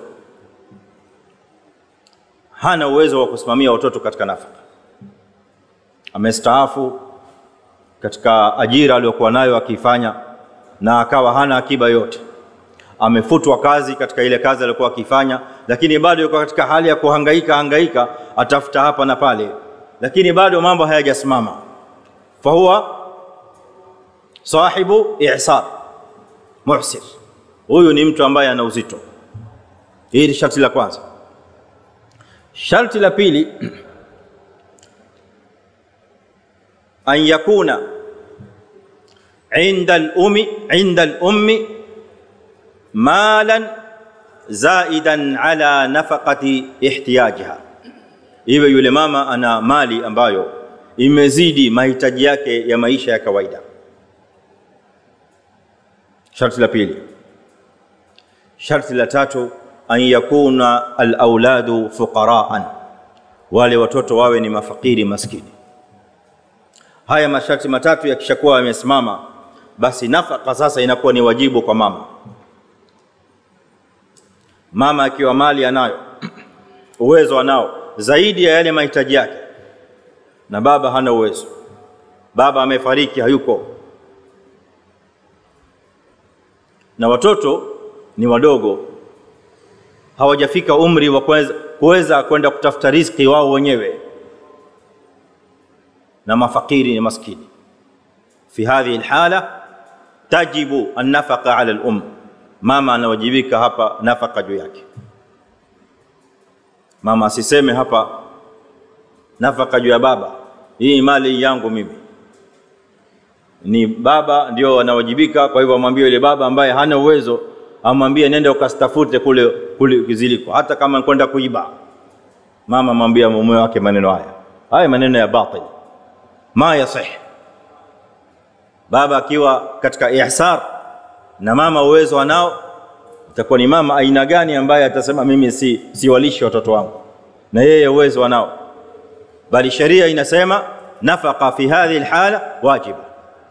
hana uwezo wa kusimamia watoto katika nafaka amestaafu katika ajira aliyokuwa nayo akiifanya na akawa hana akiba yote amefutwa kazi katika ile kazi aliyokuwa akifanya lakini bado yuko katika hali ya kuhangaika hangaika atafuta hapa na pale lakini bado mambo hayajasimama fahuwa sahibu i'sar muhsir huyu ni mtu ambaye ana uzito. Hili ni sharti la kwanza. Sharti la pili, an yakuna inda al-ummi inda al-ummi malan zaidan ala nafaqati ihtiyajiha, iwe yule mama ana mali ambayo imezidi mahitaji yake ya maisha ya kawaida. Sharti la pili. Sharti la tatu, an yakuna alauladu fuqaraan, wale watoto wawe ni mafakiri maskini. Haya masharti matatu yakishakuwa yamesimama, basi nafaka sasa inakuwa ni wajibu kwa mama. Mama akiwa mali anayo, uwezo anao zaidi ya yale mahitaji yake, na baba hana uwezo, baba amefariki, hayuko, na watoto ni wadogo, hawajafika umri wa kuweza kwenda kutafuta riziki wao wenyewe, na mafakiri ni maskini. Fi hadhihi alhala tajibu annafaqa ala al-um, mama anawajibika hapa nafaka juu yake. Mama asiseme hapa nafaka juu ya baba, hii mali yangu mimi. Ni baba ndio anawajibika. Kwa hivyo amwambie yule baba ambaye hana uwezo, amwambie nenda ukastafute kule kule kiziliko, hata kama kwenda kuiba. Mama amwambia mume wake maneno haya, haya maneno ya batil, ma yasih. Baba akiwa katika ihsar na mama uwezo anao, itakuwa ni mama aina gani ambaye atasema mimi si siwalishi watoto wangu na yeye uwezo anao? Bali sheria inasema nafaka fi hadhihi alhala wajiba.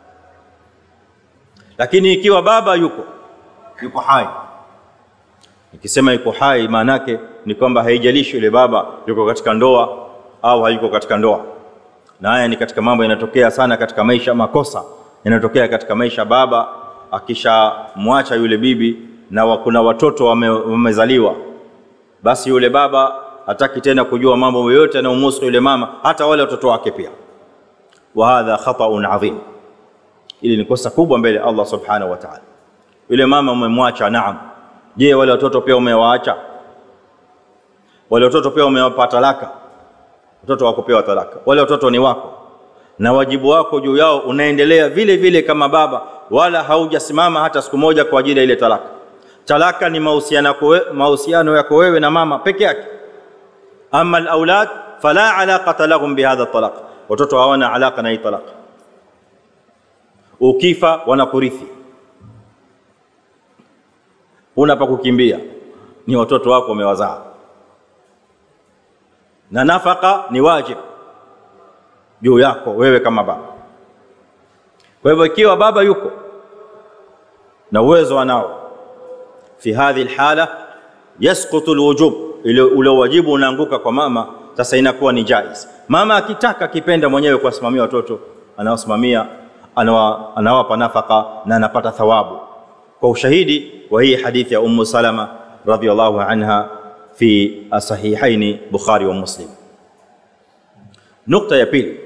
Lakini ikiwa baba yuko yuko hai, nikisema yuko hai, maana yake ni kwamba haijalishi yule baba yuko katika ndoa au hayuko katika ndoa. Na haya ni katika mambo yanatokea sana katika maisha, makosa yanatokea katika maisha. Baba akishamwacha yule bibi na kuna watoto wame, wamezaliwa, basi yule baba hataki tena kujua mambo yoyote yanayomhusu yule mama, hata wale watoto wake pia. Wa hadha khataun adhim, ili ni kosa kubwa mbele Allah subhanahu wa ta'ala. Yule mama umemwacha, naam. Je, wale watoto pia umewaacha? Wale watoto pia umewapa talaka? Watoto wako pewa talaka, wale watoto ni wako, na wajibu wako juu yao unaendelea vile vile kama baba, wala haujasimama hata siku moja kwa ajili ya ile talaka. Talaka ni mahusiano yako wewe na mama peke yake. Ama alaulad fala alaqata lahum bihadha talaq, watoto hawana alaka na hii talaka. Ukifa wanakurithi, una pa kukimbia, ni watoto wako wamewazaa, na nafaka ni wajib juu yako wewe kama baba. Kwa hivyo ikiwa baba yuko na uwezo anao, fi hadhihi alhala yasqutu alwujub, ile ule wajibu unaanguka kwa mama. Sasa inakuwa ni jaiz. Mama akitaka akipenda mwenyewe kuwasimamia watoto, anawasimamia, anawa, anawapa nafaka na anapata thawabu, kwa ushahidi wa hii hadithi ya Ummu Salama radhiyallahu anha fi sahihaini Bukhari wa Muslim. Nukta ya pili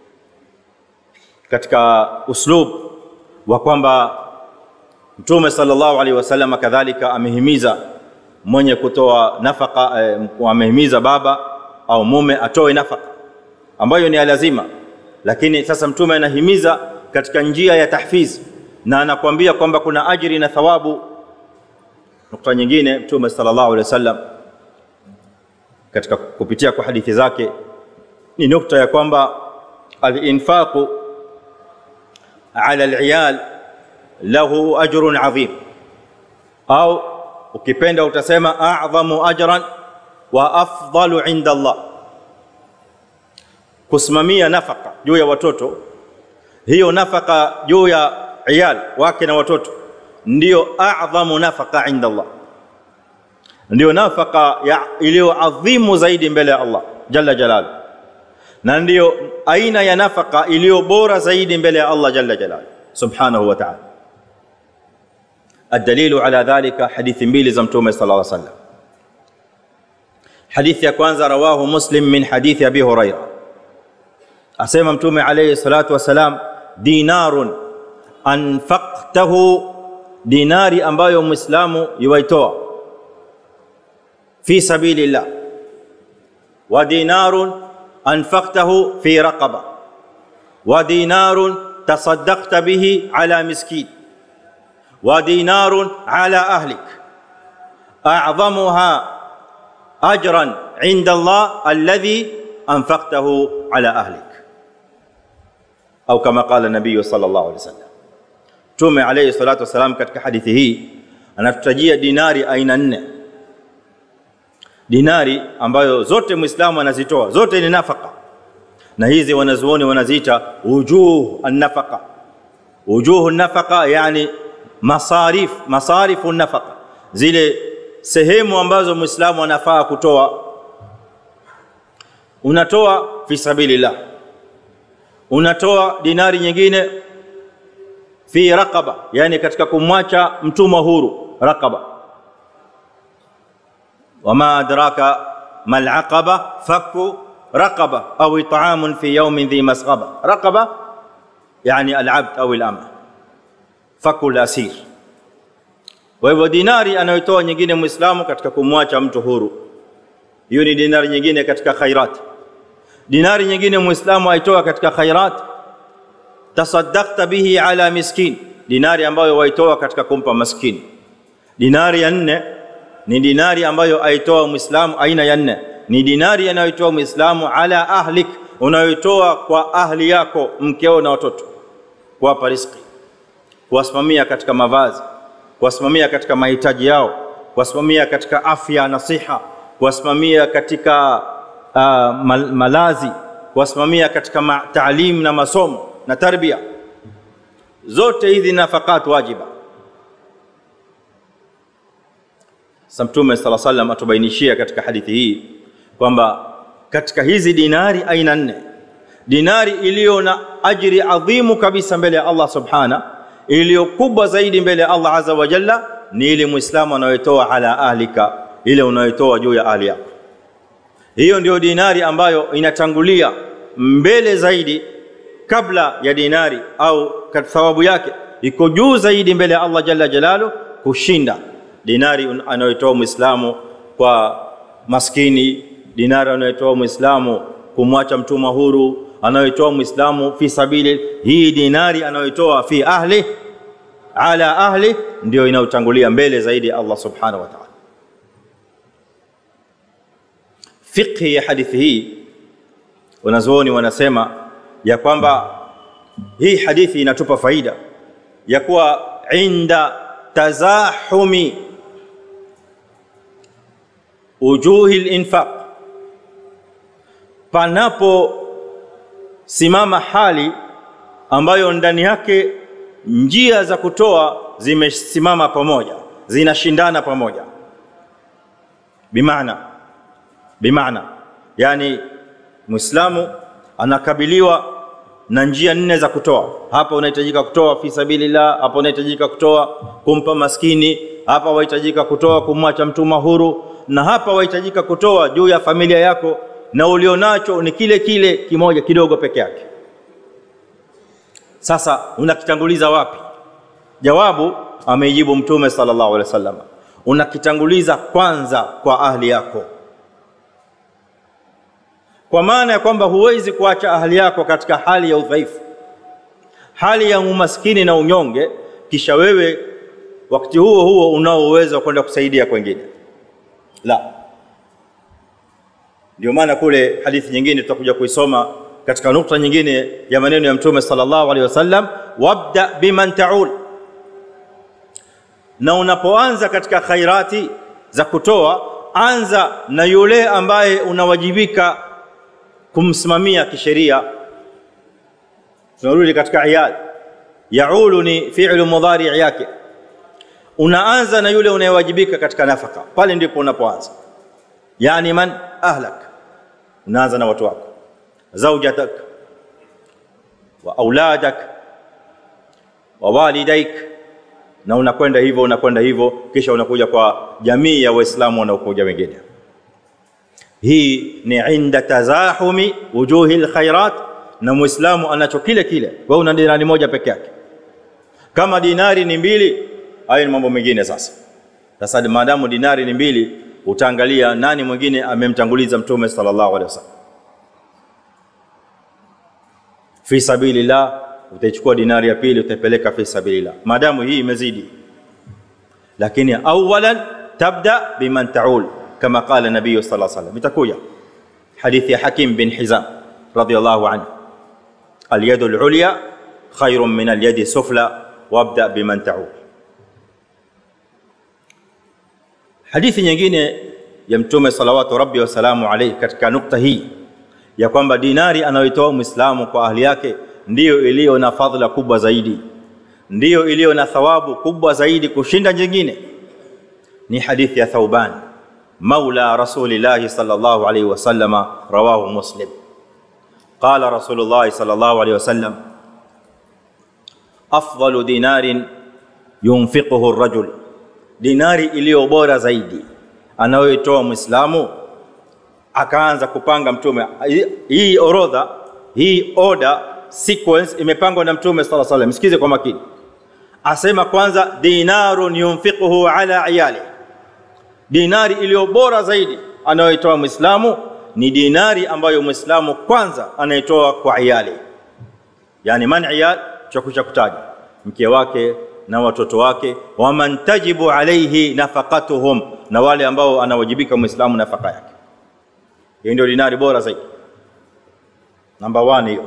katika uslub wa kwamba Mtume sallallahu alaihi wasallam kadhalika amehimiza mwenye kutoa nafaka eh, amehimiza baba au mume atoe nafaka ambayo ni lazima, lakini sasa Mtume anahimiza katika njia ya tahfiz na anakuambia kwamba kuna ajiri na thawabu. Nukta nyingine Mtume sallallahu alaihi wasallam katika kupitia kwa hadithi zake ni nukta ya kwamba al-infaqu ala al-iyal lahu ajrun adhim, au ukipenda utasema a'dhamu ajran wa afdalu inda Allah. Kusimamia nafaka juu ya watoto, hiyo nafaka juu ya iyal wake na watoto ndiyo a'dhamu nafaka inda Allah, ndiyo nafaka iliyo adhimu zaidi mbele ya Allah jalla jalaluhu na ndiyo aina ya nafaka iliyo bora zaidi mbele ya Allah jalla jalaluhu subhanahu wa ta'ala. Adalilu ala dhalika, hadithi mbili za Mtume sallallahu alaihi wasallam. Hadithi ya kwanza rawahu Muslim min hadithi Abi Huraira, asema Mtume alayhi salatu wasalam, dinarun anfaqtahu dinari ambayo muislamu yuwaitoa fi sabilillah wa dinarun anfaqtahu fi raqaba wa dinarun tasaddaqta bihi ala miskin wa dinarun ala ahlik a'zamuha ajran 'inda Allah alladhi anfaqtahu ala ahlik au kama qala nabii sallallahu alaihi wasallam Mtume alayhi salatu wasalam katika hadithi hii anatutajia dinari aina nne, dinari ambayo zote Muislamu anazitoa, zote ni nafaka, na hizi wanazuoni wanaziita wujuh an-nafaqa. Wujuh an-nafaqa yani masarif, masarifu an-nafaqa, zile sehemu ambazo Muislamu anafaa kutoa. Unatoa fi sabilillah, unatoa dinari nyingine fi raqaba, yani katika kumwacha mtumwa huru raqaba. Wama adraka mal aqaba fakku raqaba au it'amun fi yawmin dhi masghaba. Raqaba yani al-abd au al-ama, fakku al-asir. Kwa hivyo dinari anayotoa nyingine Muislamu katika kumwacha mtu huru, hiyo ni dinari nyingine katika khairat. Dinari nyingine Muislamu aitoa katika khairat tasaddaqta bihi ala miskin, dinari ambayo waitoa katika kumpa maskini. Dinari ya nne ni dinari ambayo aitoa Muislamu, aina ya nne ni dinari anayoitoa Muislamu ala ahlik, unayoitoa kwa ahli yako, mkeo na watoto, kuwapa riziki, kuwasimamia katika mavazi, kuwasimamia katika mahitaji yao, kuwasimamia katika afya na siha, kuwasimamia katika uh, mal malazi, kuwasimamia katika ma taalim na masomo na tarbia zote hizi nafakat wajiba. Sasa Mtume sala sallam atubainishia katika hadithi hii kwamba katika hizi dinari aina nne, dinari iliyo na ajri adhimu kabisa mbele ya Allah subhana, iliyo kubwa zaidi mbele ya Allah azza wa jalla ni ile muislamu anayotoa ala ahlika, ile unayotoa juu ya ahli yako. Hiyo ndio dinari ambayo inatangulia mbele zaidi kabla ya dinari au thawabu yake iko juu zaidi mbele ya Allah jalla jalalu kushinda dinari anayotoa muislamu kwa maskini, dinari anayotoa muislamu kumwacha mtumwa huru, anayotoa muislamu fi sabili. Hii dinari anayotoa fi ahli ala ahli ndio inayotangulia mbele zaidi ya Allah subhanahu wa ta'ala. Fiqhi ya hadithi hii wanazuoni wanasema ya kwamba hii hadithi inatupa faida ya kuwa inda tazahumi ujuhi linfaq, panapo simama hali ambayo ndani yake njia za kutoa zimesimama pamoja, zinashindana pamoja, bimaana bimaana, yani Muislamu anakabiliwa na njia nne za kutoa. Hapa unahitajika kutoa fi sabilillah, hapa unahitajika kutoa kumpa maskini, hapa wahitajika kutoa kumwacha mtumwa huru, na hapa wahitajika kutoa juu ya familia yako, na ulionacho ni kile kile kimoja kidogo peke yake. Sasa unakitanguliza wapi? Jawabu ameijibu Mtume sallallahu alaihi wasallam, unakitanguliza kwanza kwa ahli yako kwa maana ya kwamba huwezi kuacha ahli yako katika hali ya udhaifu, hali ya umaskini na unyonge, kisha wewe wakati huo huo unao uwezo wa kwenda kusaidia kwengine. La, ndio maana kule hadithi nyingine tutakuja kuisoma katika nukta nyingine ya maneno ya Mtume sallallahu alaihi wasallam, wabda biman taul, na unapoanza katika khairati za kutoa, anza na yule ambaye unawajibika kumsimamia kisheria. Tunarudi katika iyad, yaulu ni fi'lu mudhari yake. Unaanza na yule unayewajibika katika nafaka, pale ndipo unapoanza. Yani man ahlak, unaanza na watu wako, zaujatak wa auladak wa walidaik, na unakwenda hivyo unakwenda hivyo, kisha unakuja kwa jamii ya Waislamu wanaokuja wengine hii ni inda tazahumi wujuhi lkhairat, na muislamu anacho kile kile. Wewe una dinari moja peke yake. Kama dinari ni mbili, hayo ni mambo mengine sasa sasa maadamu dinari ni mbili utaangalia nani mwingine amemtanguliza mtume sallallahu alaihi wasallam fi sabilillah utaichukua dinari ya pili utaipeleka fi sabilillah maadamu hii imezidi lakini awalan tabda biman taul kama qala nabii sallallahu alaihi wasallam itakuja hadithi ya hakim bin hizam radiyallahu anhu alyadu alulya khairun min alyadi sufla wabda biman taul hadithi nyingine ya mtume salawatu rabbi wasalamu alaihi katika nukta hii ya kwamba dinari anayoitoa mwislamu kwa ahli yake ndiyo iliyo na fadhila kubwa zaidi ndiyo iliyo na thawabu kubwa zaidi kushinda nyingine ni hadithi ya thauban maula rasulillahi sallallahu alaihi wasallama rawahu muslim qala rasulullahi sallallahu alaihi wasallam afdalu dinarin yunfiquhu rajul dinari iliyo bora zaidi anayoitoa mwislamu akaanza kupanga mtume hii orodha hii order sequence imepangwa na mtume sala salam msikize kwa makini asema kwanza dinarun yunfiquhu ala iyali dinari iliyo bora zaidi anayoitoa mwislamu ni dinari ambayo mwislamu kwanza anaitoa kwa iyali yani man iyal cha kutaja mke wake na watoto wake waman tajibu alaihi nafaqatuhum na wale ambao anawajibika mwislamu nafaka yake hiyo ndio dinari bora zaidi namba 1 hiyo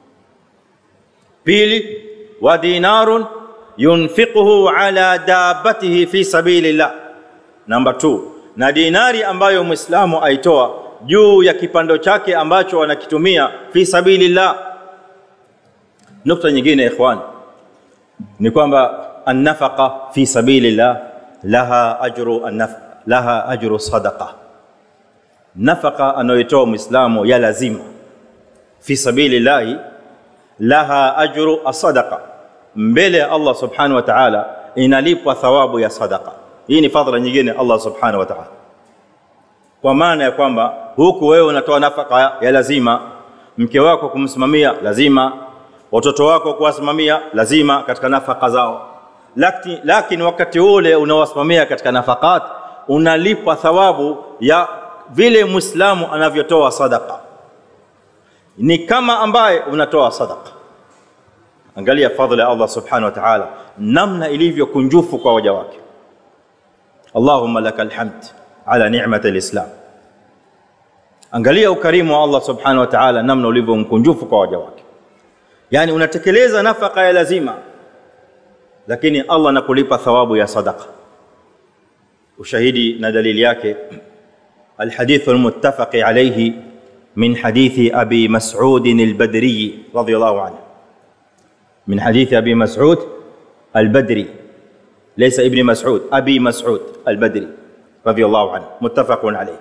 pili wa dinarun yunfiquhu ala dabatihi fi sabilillah namba 2 na dinari ambayo mwislamu aitoa juu ya kipando chake ambacho anakitumia fi sabilillah nukta nyingine ikhwan ni kwamba annafaqa fi sabilillah laha ajru annaf laha ajru sadaqa nafaka anayoitoa muislamu ya lazima fi sabilillahi laha ajru asadaqa mbele ya Allah subhanahu wa ta'ala inalipwa thawabu ya sadaqa hii ni fadhila nyingine Allah subhanahu wa ta'ala kwa maana ya kwamba huku wewe unatoa nafaka ya lazima mke wako kumsimamia lazima watoto wako kuwasimamia lazima katika nafaka zao lakini, lakini wakati ule unawasimamia katika nafakat unalipwa thawabu ya vile muislamu anavyotoa sadaka ni kama ambaye unatoa sadaka angalia fadhila ya Allah subhanahu wa ta'ala namna ilivyo kunjufu kwa waja wake Allahumma lakal hamd ala ni'mati alislam angalia ukarimu wa Allah subhanahu wa ta'ala namna ulivyo mkunjufu kwa waja wake yani unatekeleza nafaka ya lazima lakini Allah anakulipa thawabu ya sadaka ushahidi na dalili yake الحديث المتفق عليه من حديث ابي مسعود البدري رضي الله عنه من حديث ابي مسعود البدري ليس ابن مسعود ابي مسعود البدري رضي الله عنه متفق عليه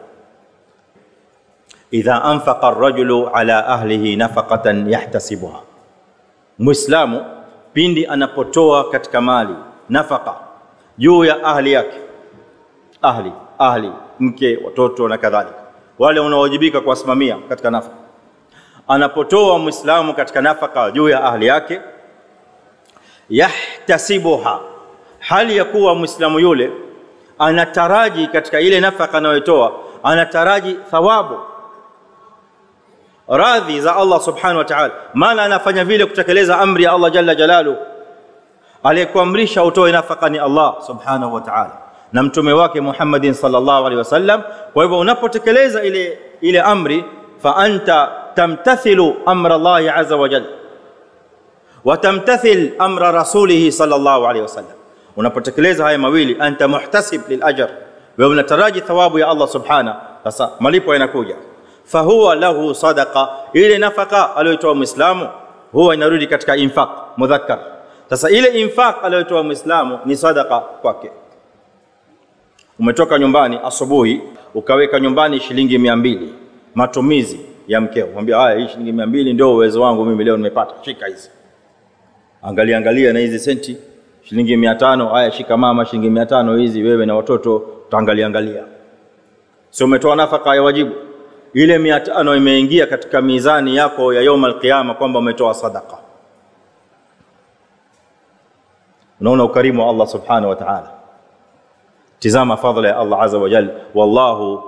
اذا انفق الرجل على اهله نفقه يحتسبها مسلم pindi anapotoa katika mali nafaka juu ya ahli yake ahli ahli mke watoto na kadhalika wale unaowajibika kuwasimamia katika nafaka anapotoa muislamu katika nafaka juu ya ahli yake yahtasibuha hali ya kuwa muislamu yule anataraji katika ile nafaka anayotoa anataraji thawabu radhi za Allah subhanahu wa ta'ala maana anafanya vile kutekeleza amri ya Allah jalla jalalu aliyekuamrisha utoe nafaka ni Allah subhanahu wa ta'ala na mtume wake Muhammadin sallallahu alaihi wasallam kwa hivyo unapotekeleza ile ile amri fa anta tamtathilu amra Allah azza wa jalla wa tamtathil amra rasulih sallallahu alaihi wasallam unapotekeleza haya mawili anta muhtasib lil ajr wewe unataraji thawabu ya Allah subhana sasa malipo yanakuja fahuwa lahu sadaqa ile nafaka aliyotoa muislamu huwa inarudi katika infaq mudhakkar sasa ile infaq aliyotoa muislamu ni sadaqa kwake umetoka nyumbani asubuhi ukaweka nyumbani shilingi mia mbili matumizi ya mkeo mwambia haya hii shilingi mia mbili ndio uwezo wangu mimi leo nimepata shika hizi angalia angalia na hizi senti shilingi mia tano haya shika mama shilingi mia tano hizi wewe na watoto utaangalia angalia si umetoa nafaka ya wajibu ile mia tano imeingia katika mizani yako ya yaum alqiyama kwamba umetoa sadaka unaona ukarimu wa Allah subhanahu wa ta'ala tizama fadhila ya Allah azza wa jalla wallahu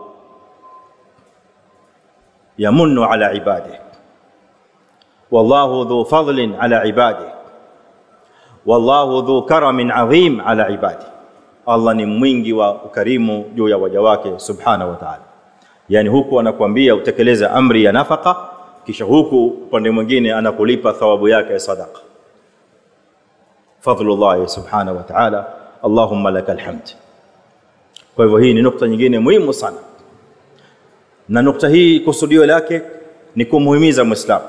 yamunnu ala ibadihi wallahu dhu fadlin ala ibadihi wallahu dhu karamin adhim ala ibadihi Allah ni mwingi wa ukarimu juu ya waja wake subhanahu wa ta'ala yani huku anakuambia utekeleze amri ya nafaka kisha huku upande mwingine anakulipa thawabu yake ya sadaqa fadlullah subhanahu wa ta'ala allahumma lakal hamd kwa hivyo hii ni nukta nyingine muhimu sana na nukta hii kusudio lake ni kumuhimiza muislamu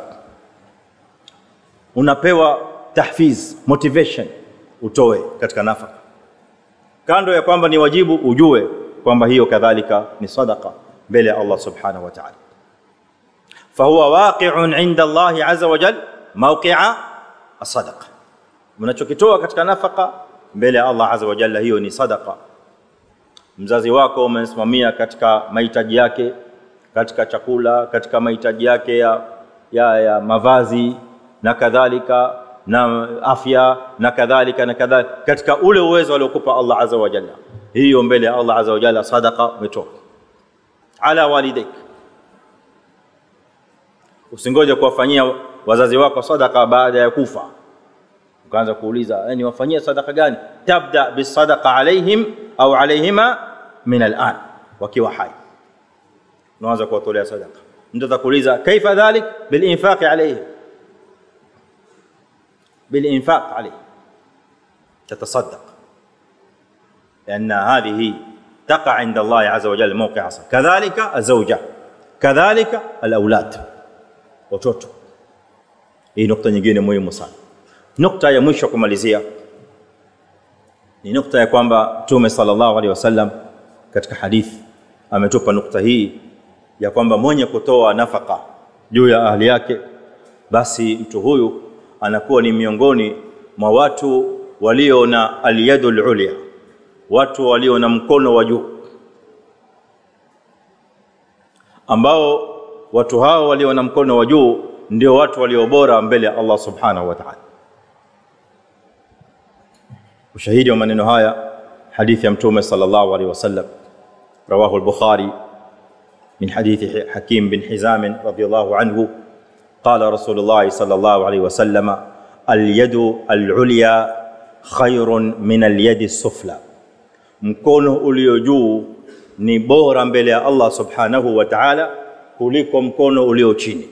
unapewa tahfiz motivation utoe katika nafaka kando ya kwamba ni wajibu ujue kwamba hiyo kadhalika ni sadaqa mbele ya Allah subhanahu wa ta'ala fahuwa waqi'un 'inda Allah 'azza wa jal mawqi'a as-sadaqa unachokitoa katika nafaka mbele ya Allah 'azza wa jalla hiyo ni sadaqa mzazi wako umemsimamia katika mahitaji yake katika chakula katika mahitaji yake ya, ya, ya mavazi na kadhalika na afya na kadhalika na kadhalika katika ule uwezo aliokupa Allah azza wa jalla hiyo mbele ya Allah azza wa jalla sadaqa umetoa ala walidaik usingoje kuwafanyia wazazi wako sadaqa baada ya kufa ukaanza kuuliza yani wafanyie sadaqa gani tabda bisadaqa alaihim au alaihima min al'an wakiwa hai unaanza kuwatolea sadaqa mtu atakuuliza kaifa dhalik bil infaqi alaihim بالإنفاق عليه تتصدق لأن هذه تقع عند الله عز وجل موقع عصر كذلك الزوجة كذلك الأولاد watoto hii nukta nyingine muhimu sana nukta ya mwisho kumalizia ni nukta ya kwamba mtume sallallahu alaihi wasallam katika hadithi ametupa nukta hii ya kwamba mwenye kutoa nafaka juu ya ahli yake basi mtu huyu anakuwa ni miongoni mwa watu walio na alyadul ulya watu walio na mkono wa juu ambao watu hao walio na mkono wa juu ndio watu walio bora mbele ya Allah subhanahu wa ta'ala ushahidi wa maneno haya hadithi ya mtume sallallahu alaihi wasallam rawahu al-bukhari min hadithi hakim bin hizam radiyallahu anhu قال رسول الله صلى الله عليه وسلم اليد العليا خير من اليد السفلى mkono ulio juu ni bora mbele ya Allah subhanahu wa ta'ala kuliko mkono ulio chini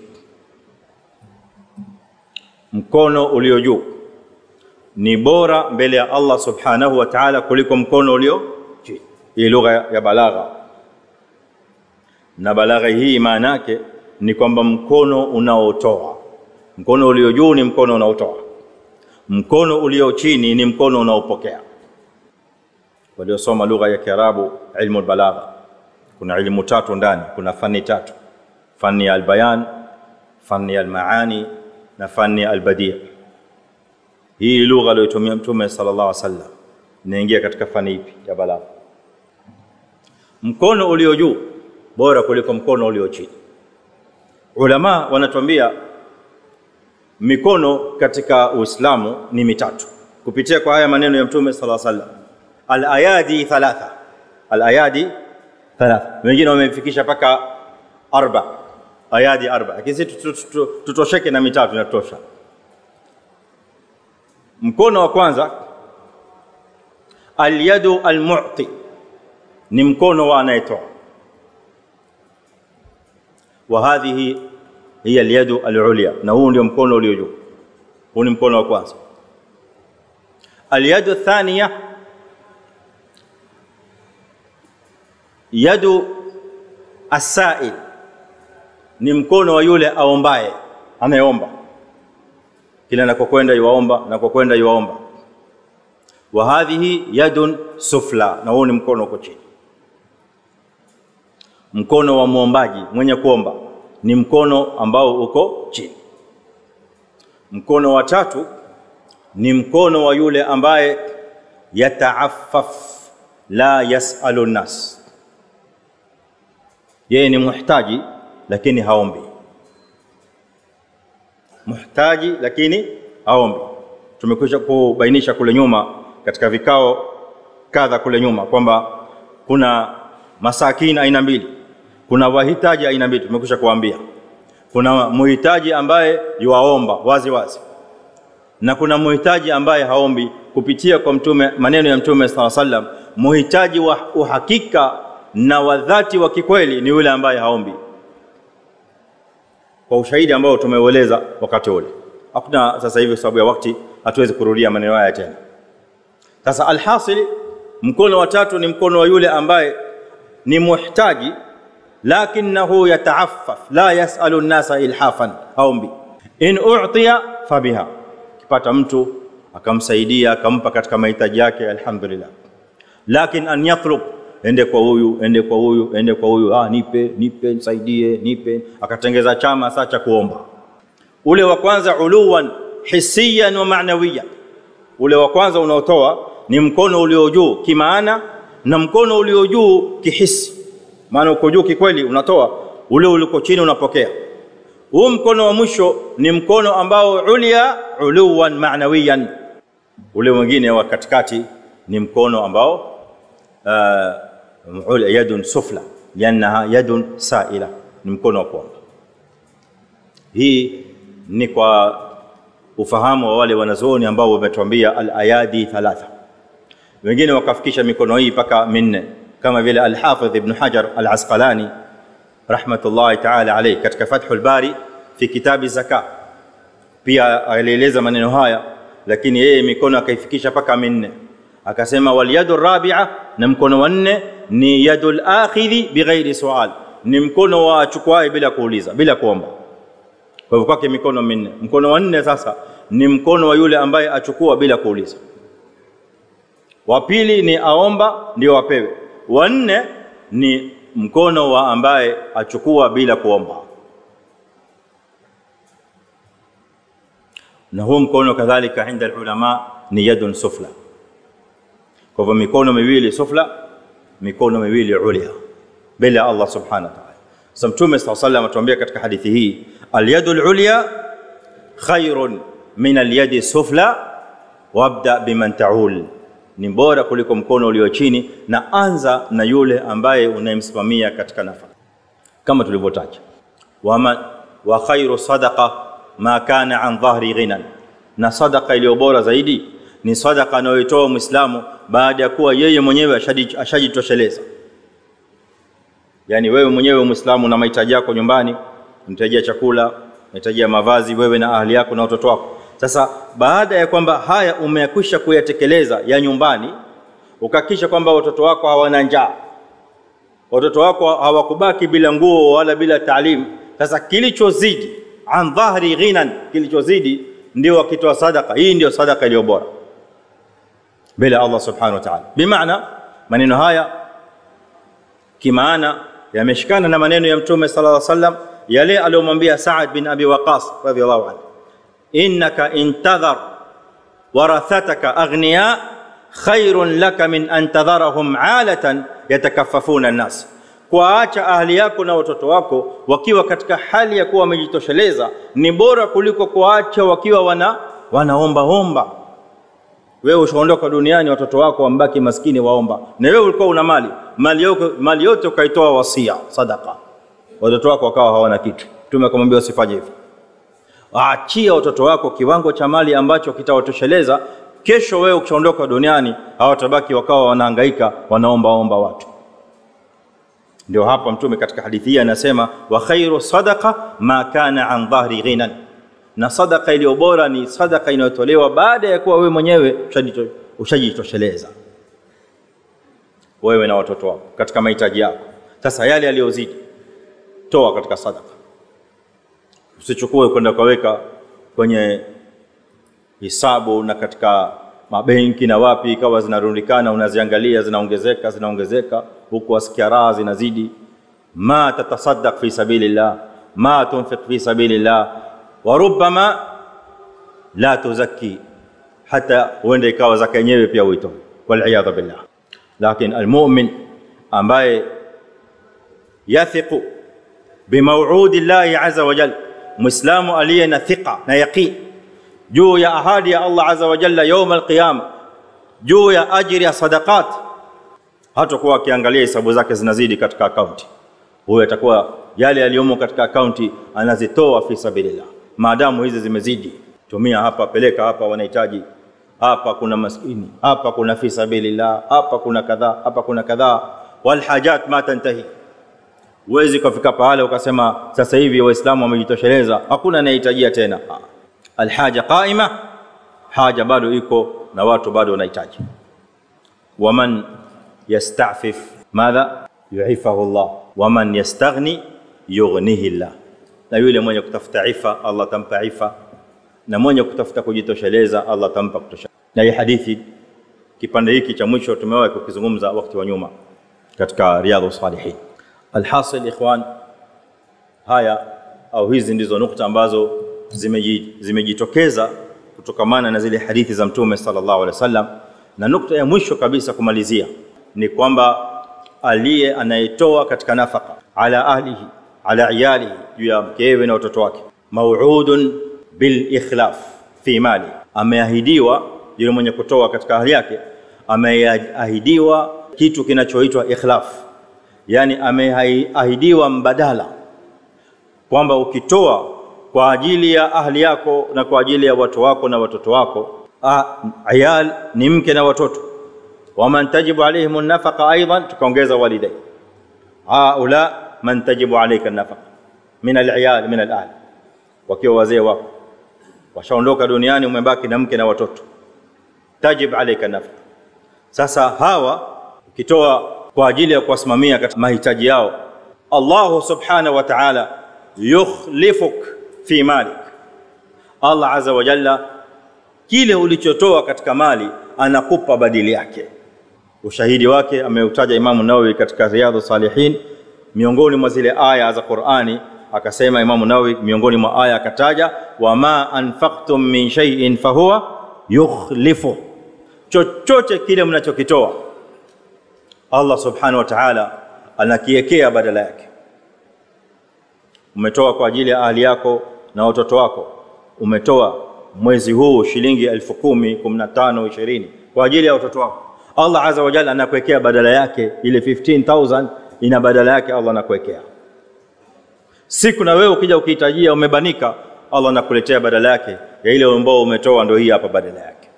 mkono ulio juu ni bora mbele ya Allah subhanahu wa ta'ala kuliko mkono ulio chini hii lugha ya balagha na balagha hii maana yake ni kwamba mkono unaotoa mkono ulio juu ni mkono unaotoa mkono ulio chini ni mkono unaopokea waliosoma lugha ya Kiarabu ilmu balagha kuna ilmu tatu ndani kuna fani tatu fani ya albayan fani ya almaani na fani ya albadi hii lugha aliyotumia mtume sallallahu alaihi wasallam inaingia katika fani ipi ya balagha mkono ulio juu bora kuliko mkono ulio chini ulama wanatuambia mikono katika Uislamu ni mitatu kupitia kwa haya maneno ya Mtume sallallahu alaihi wasallam al-ayadi thalatha al-ayadi thalatha wengine wamefikisha paka arba ayadi arba lakini sisi tutosheke na mitatu inatosha mkono wa kwanza al-yadu al-mu'ti ni mkono wa anayetoa وهذه هي اليد العليا na huu ndio mkono ulio juu huu ni mkono wa kwanza اليد الثانيه يد السائل ni mkono wa yule aombaye anayeomba kila anakokwenda yuwaomba na kwa kwenda yuwaomba wa hadhihi yadun sufla na huu ni mkono uko chini mkono wa muombaji mwenye kuomba ni mkono ambao uko chini mkono wa tatu ni mkono wa yule ambaye yataaffaf la yasalu nas yeye ni muhtaji lakini haombi muhtaji lakini haombi tumekwisha kubainisha kule nyuma katika vikao kadha kule nyuma kwamba kuna masakini aina mbili kuna wahitaji aina mbili tumekwisha kuambia kuna muhitaji ambaye yuwaomba wazi wazi na kuna muhitaji ambaye haombi kupitia kwa mtume maneno ya mtume sala sallam muhitaji wa uhakika na wa dhati wa kikweli ni yule ambaye haombi kwa ushahidi ambao tumeueleza wakati ule hakuna sasa hivi sababu ya wakati hatuwezi kurudia maneno haya tena sasa alhasili mkono wa tatu ni mkono wa yule ambaye ni muhtaji lakinahu yataaffaf la yasalu nnasa ilhafan haombi in u'tiya fabiha kipata mtu akamsaidia akampa katika mahitaji yake alhamdulillah lakin an yatlub ende kwa huyu ende kwa huyu ende kwa huyu ah nipe nipe nisaidie nipe akatengeza chama saa cha kuomba ule wa kwanza uluwan hisiyan wa ma'nawiyan ule wa kwanza unaotoa ni mkono ulio juu kimaana na mkono ulio juu kihisi maana uko juu kikweli unatoa ule uliko chini unapokea huu mkono wa mwisho ni mkono ambao ulia uluwan ma'nawiyan ule mwingine wa katikati ni mkono ambao uh, yadun sufla liannaha yadun saila ni mkono wa kuomba hii ni kwa ufahamu wa wale wanazuoni ambao wametuambia al-ayadi thalatha wengine wakafikisha mikono hii mpaka minne kama vile al-Hafidh Ibn Hajar al-Asqalani rahmatullahi ta'ala alayhi katika Fathul Bari fi kitabi zaka pia alieleza maneno haya lakini yeye mikono akaifikisha mpaka minne akasema wal yadu rabi'a na mkono wa nne ni yadul akhidhi bighairi sual ni mkono wa achukuaye bila kuuliza bila kuomba kwa hivyo kwake mikono minne mkono wa nne sasa ni mkono wa yule ambaye achukua bila kuuliza wa pili ni aomba ndio apewe wa nne ni mkono wa ambaye achukua bila kuomba na huu mkono kadhalika inda ulama ni yadun sufla kwa hivyo mikono miwili sufla mikono miwili ulia mbele ya Allah subhanahu wa ta'ala sasa mtume sallallahu alayhi wasallam atuambia katika hadithi hii alyadu alulya khairun min alyadi sufla wabda biman ta'ul ni bora kuliko mkono ulio chini na anza na yule ambaye unayemsimamia katika nafaka kama tulivyotaja wama wa khairu sadaqa ma kana an dhahri ghinan na sadaqa iliyo bora zaidi ni sadaqa anayoitoa muislamu baada ya kuwa yeye mwenyewe ashajitosheleza yani wewe mwenyewe muislamu na mahitaji yako nyumbani unahitajia chakula unahitajia mavazi wewe na ahli yako na watoto wako sasa baada ya kwamba haya umeyakwisha kuyatekeleza ya nyumbani ukakisha kwamba watoto wako hawana njaa watoto wako hawakubaki bila nguo wala bila taalimu sasa kilichozidi an dhahri ghinan kilichozidi ndio wakitoa sadaka hii ndio sadaka iliyo bora mbele ya Allah subhanahu wa ta'ala bimaana maneno haya kimaana yameshikana na maneno ya mtume sallallahu alaihi wasallam yale aliyomwambia Sa'ad bin Abi Waqas radhiyallahu anhu innaka intadhar warathataka aghniya khairun laka min an tadharahum alatan yatakaffafuna an-nas kuwaacha ahli yako na watoto wako wakiwa katika hali ya kuwa wamejitosheleza ni bora kuliko kuwaacha wakiwa wana wanaomba omba wewe ushaondoka duniani watoto wako wambaki maskini waomba na wewe ulikuwa una mali mali yote mali yote ukaitoa wasia sadaka watoto wako wakawa hawana kitu mtume akamwambia usifanye hivyo waachia watoto wako kiwango cha mali ambacho kitawatosheleza kesho wewe ukishaondoka duniani hawatabaki wakawa wanahangaika wanaomba omba watu ndio hapa mtume katika hadithi hii anasema wa khairu sadaqa ma kana an dhahri ghinan na sadaka iliyo bora ni sadaka inayotolewa baada ya kuwa wewe mwenyewe ushajitosheleza wewe na watoto wako katika mahitaji yako sasa yale yaliyozidi toa katika sadaka usichukue kwenda kaweka kwenye hisabu na katika mabenki na wapi ikawa zinarundikana unaziangalia zinaongezeka zinaongezeka huku wasikia raha zinazidi ma tatasaddaq fi sabilillah ma tunfiq fi sabilillah wa rubbama la tuzakki hata uende ikawa zaka yenyewe pia uitoe wal billah lakini almu'min ambaye yathiqu bimaw'udi llahi azza wa jalla muislamu aliye na thiqa na yaqin juu ya ahadi ya Allah azza wa jalla yaum alqiyama juu ya ajiri ya sadaqat hatakuwa akiangalia hesabu zake zinazidi katika akaunti huyo atakuwa yale yaliyomo katika akaunti anazitoa fi sabilillah maadamu hizi zimezidi tumia hapa peleka hapa wanahitaji hapa kuna maskini hapa kuna fi sabilillah hapa kuna kadhaa hapa kuna kadhaa wal hajat ma tantahi huwezi kufika pale ukasema sasa hivi waislamu wamejitosheleza hakuna anayehitajia tena alhaja qaima haja bado iko na watu bado wanahitaji waman yastafif madha yuifahu Allah waman yastaghni yughnihi Allah na yule mwenye kutafuta ifa Allah tampa ifa na mwenye kutafuta kujitosheleza Allah tampa kutosha na hii hadithi kipande hiki cha mwisho tumewahi kukizungumza wakati wa nyuma katika riyadhus salihin alhasil ikhwan haya au hizi ndizo nukta ambazo zimejitokeza kutokamana na zile hadithi za mtume sallallahu alaihi wasallam na nukta ya mwisho kabisa kumalizia ni kwamba aliye anayetoa katika nafaka ala ahlihi ala iyalihi juu ya mkewe na watoto wake mauudun bil ikhlaf fi mali ameahidiwa yule mwenye kutoa katika ahli yake ameahidiwa kitu kinachoitwa ikhlaf yani ameahidiwa mbadala kwamba ukitoa kwa ajili ya ahli yako na kwa ajili ya watu wako na watoto wako ayal ni mke na watoto waman tajibu alaihim nafaqa aidan tukaongeza walidai haula man tajibu alayka nafaqa min aliyal min alahl wakiwa wazee wako washaondoka duniani umebaki na mke na watoto tajib alayka nafaqa sasa hawa ukitoa kwa ajili ya kuwasimamia katika mahitaji yao Allah subhanahu wa ta'ala yukhlifuk fi malik Allah azza wa jalla kile ulichotoa katika mali anakupa badili yake ushahidi wake ameutaja Imamu Nawawi katika Riyadhus Salihin miongoni mwa zile aya za Qur'ani akasema Imamu Nawawi miongoni mwa aya akataja wama anfaqtum min shay'in fahuwa yukhlifu chochote kile mnachokitoa Allah subhanahu wa ta'ala anakiekea badala yake umetoa kwa ajili ya ahli yako na watoto wako umetoa mwezi huu shilingi elfu kumi kumi na tano ishirini kwa ajili ya watoto wako Allah azza wa jalla anakuwekea badala yake ile 15000 ina badala yake Allah anakuwekea siku na wewe ukija ukihitajia umebanika Allah anakuletea badala yake ya ile ambao umetoa ndio hii hapa badala yake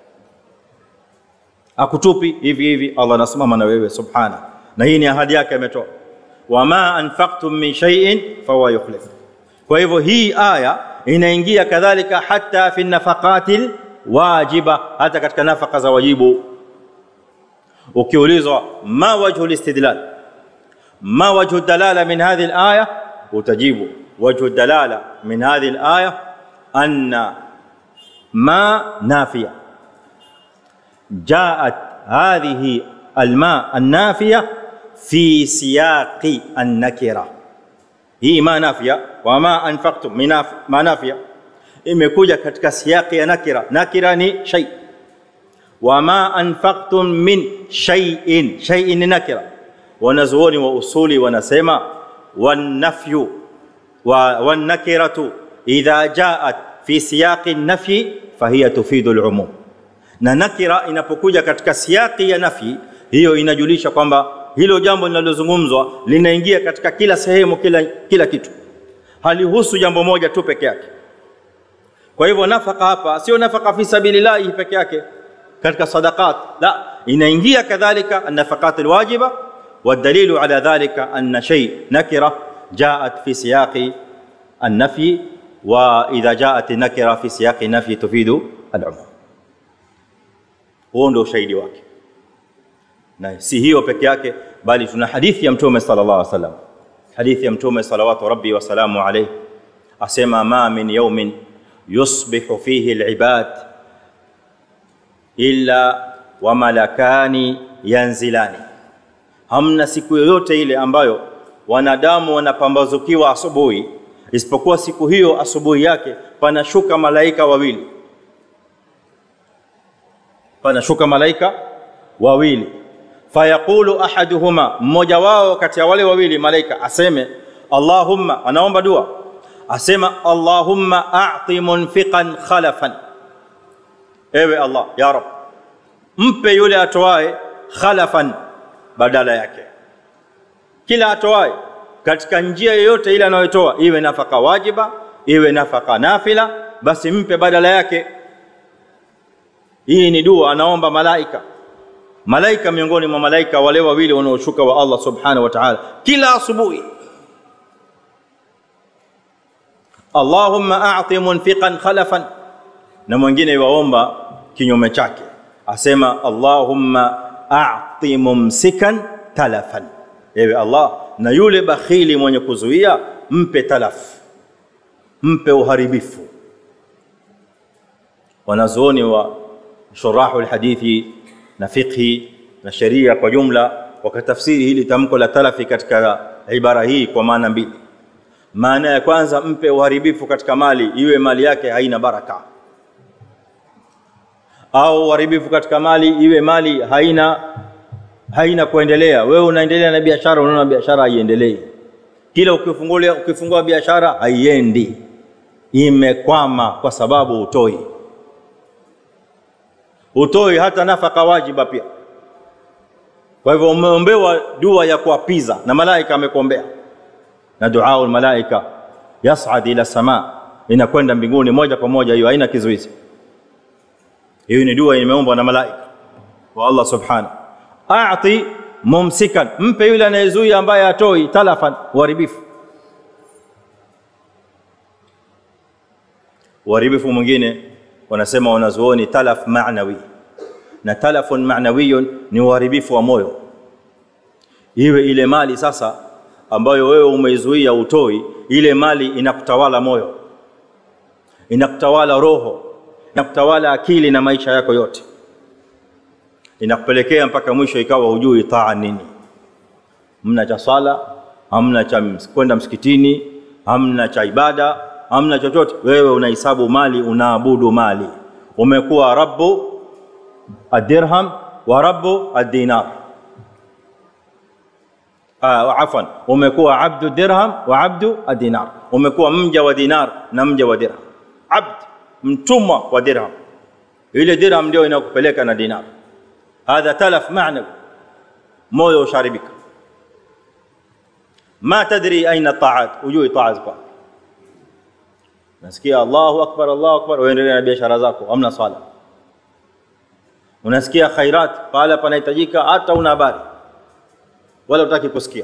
akutupi hivi hivi Allah anasimama na wewe subhana na hii ni ahadi yake ametoa wama anfaqtum min shay'in fahuwa yukhlif kwa hivyo hii aya inaingia kadhalika hata fi nafaqatil wajiba hata katika nafaka za wajibu ukiulizwa ma wajhu listidlal ma wajhu dalala min hadhihi alaya utajibu wajhu dalala min hadhihi alaya anna ma nafiya جاءت هذه الماء النافيه في سياق النكره hii ma nafia wama anfaqtum min ma nafia imekuja katika siyaqi ya nakira nakira ni shay wama anfaqtum min shay'in shay'in ni nakira wanazuoni wa usuli wanasema wanafyu wa wanakiratu idha jaat fi siyaqi nafyi fahiya tufidu al-umum na nakira inapokuja katika siyaqi ya nafi hiyo inajulisha kwamba hilo jambo linalozungumzwa linaingia katika kila sehemu kila, kila kitu halihusu jambo moja tu peke yake kwa hivyo nafaka hapa sio nafaka fi sabilillahi peke yake katika sadaqat la inaingia kadhalika an-nafaqat al-wajiba والدليل على ذلك أن شيء نكرة جاءت في سياق النفي وإذا جاءت النكرة في سياق النفي تفيد العموم huo ndio ushahidi wake na si hiyo peke yake bali tuna hadithi ya mtume sallallahu alaihi wasallam hadithi ya mtume salawatu rabbi wa salamu alayhi asema ma min yawmin yusbihu fihi alibad illa wa malakani yanzilani hamna siku yoyote ile ambayo wanadamu wanapambazukiwa asubuhi isipokuwa siku hiyo asubuhi yake panashuka malaika wawili panashuka malaika wawili fayaqulu ahaduhuma mmoja wao kati ya wale wawili malaika aseme allahumma anaomba dua asema allahumma a'ti munfiqan khalafan ewe Allah ya rab mpe yule atoae khalafan badala yake kila atoae katika njia yoyote ile anayotoa iwe nafaka wajiba iwe nafaka nafila basi mpe badala yake hii ni dua anaomba malaika malaika miongoni mwa malaika wale wawili wanaoshuka wa Allah subhanahu wa ta'ala kila asubuhi Allahumma a'ti munfiqan khalafan na mwingine waomba kinyume chake asema Allahumma a'ti mumsikan talafan ewe Allah na yule bakhili mwenye kuzuia mpe talaf mpe uharibifu wanazuoni wa shurahu alhadithi na fiqhi na sheria kwa jumla wakatafsiri hili tamko la talafi katika ibara hii kwa maana mbili maana ya kwanza mpe uharibifu katika mali iwe mali yake haina baraka au uharibifu katika mali iwe mali haina haina kuendelea wewe unaendelea na biashara unaona biashara haiendelei kila ukifungua ukifungua biashara haiendi imekwama kwa sababu utoi utoi hata nafaka wajiba pia kwa hivyo umeombewa dua ya kuapiza na malaika amekuombea na dua malaika yas'ad ila sama inakwenda mbinguni moja kwa moja hiyo haina kizuizi hiyo ni dua imeombwa na malaika wa Allah subhanahu a'ti mumsikan mpe yule anayezuia ambaye atoi talafan uharibifu uharibifu mwingine wanasema wanazuoni talaf ma'nawi na talafun ma'nawiyun ni uharibifu wa moyo iwe ile mali sasa ambayo wewe umeizuia utoi ile mali inakutawala moyo inakutawala roho inakutawala akili na maisha yako yote inakupelekea mpaka mwisho ikawa hujui taa nini hamna cha swala hamna cha kwenda msikitini hamna cha ibada hamna chochote wewe unahesabu mali unaabudu mali umekuwa rabbu adirham wa rabbu adinar ah, afwan umekuwa abdu dirham wa abdu adinar umekuwa mja wa dinar na mja wa dirham abd mtumwa wa dirham ile dirham ndio inakupeleka na dinar hadha talaf ma'nawi moyo usharibika ma tadri aina ta'at ujui ta'at kwa nasikia Allahu akbar Allahu akbar uendelee na biashara zako hamna swala unasikia khairat pale panahitajika hata una habari wala utaki kusikia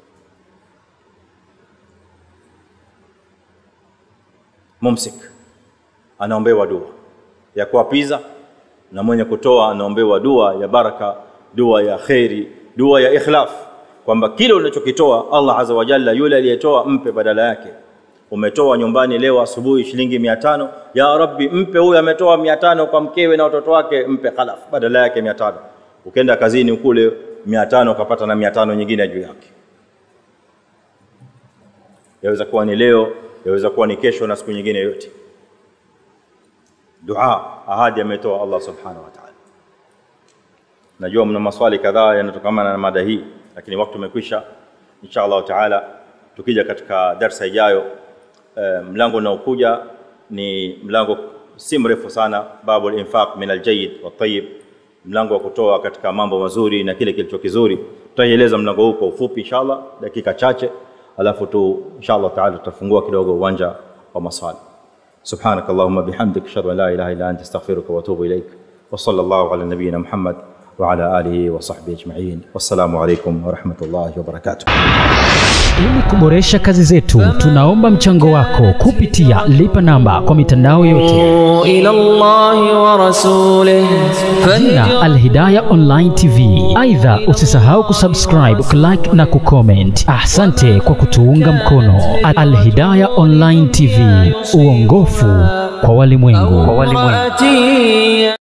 mumsik anaombewa dua ya kuapiza na mwenye kutoa anaombewa dua ya baraka dua ya khairi dua ya ikhlaf kwamba kile unachokitoa Allah azza wa jalla yule aliyetoa mpe badala yake umetoa nyumbani leo asubuhi shilingi 500 ya rabbi mpe huyu ametoa 500 kwa mkewe na watoto wake mpe khalaf badala yake 500 ukenda kazini kule 500 ukapata na 500 nyingine juu yake yaweza kuwa ni leo yaweza kuwa ni kesho na siku nyingine yote dua ahadi ametoa Allah subhanahu wa ta'ala najua mna maswali kadhaa yanatokana na mada hii lakini wakati umekwisha insha Allah taala tukija katika darsa ijayo e, mlango unaokuja ni mlango si mrefu sana babu al-infaq min al-jayyid wa tayyib mlango wa kutoa katika mambo mazuri na kile kilicho kizuri tutaieleza mlango huu kwa ufupi inshallah dakika chache alafu tu inshallah taala tutafungua kidogo uwanja wa maswali سبحانك اللهم بحمدك اشهد ان لا اله الا انت استغفرك واتوب اليك وصلى الله على نبينا محمد وعلى اله وصحبه اجمعين والسلام عليكم ورحمه الله وبركاته Ili kuboresha kazi zetu, tunaomba mchango wako kupitia lipa namba kwa mitandao yote, إلى الله ورسوله jina Alhidaya Online TV. Aidha, usisahau kusubscribe, kulike na kucomment. Asante kwa kutuunga mkono. Alhidaya Online TV, uongofu kwa walimwengu. فاتي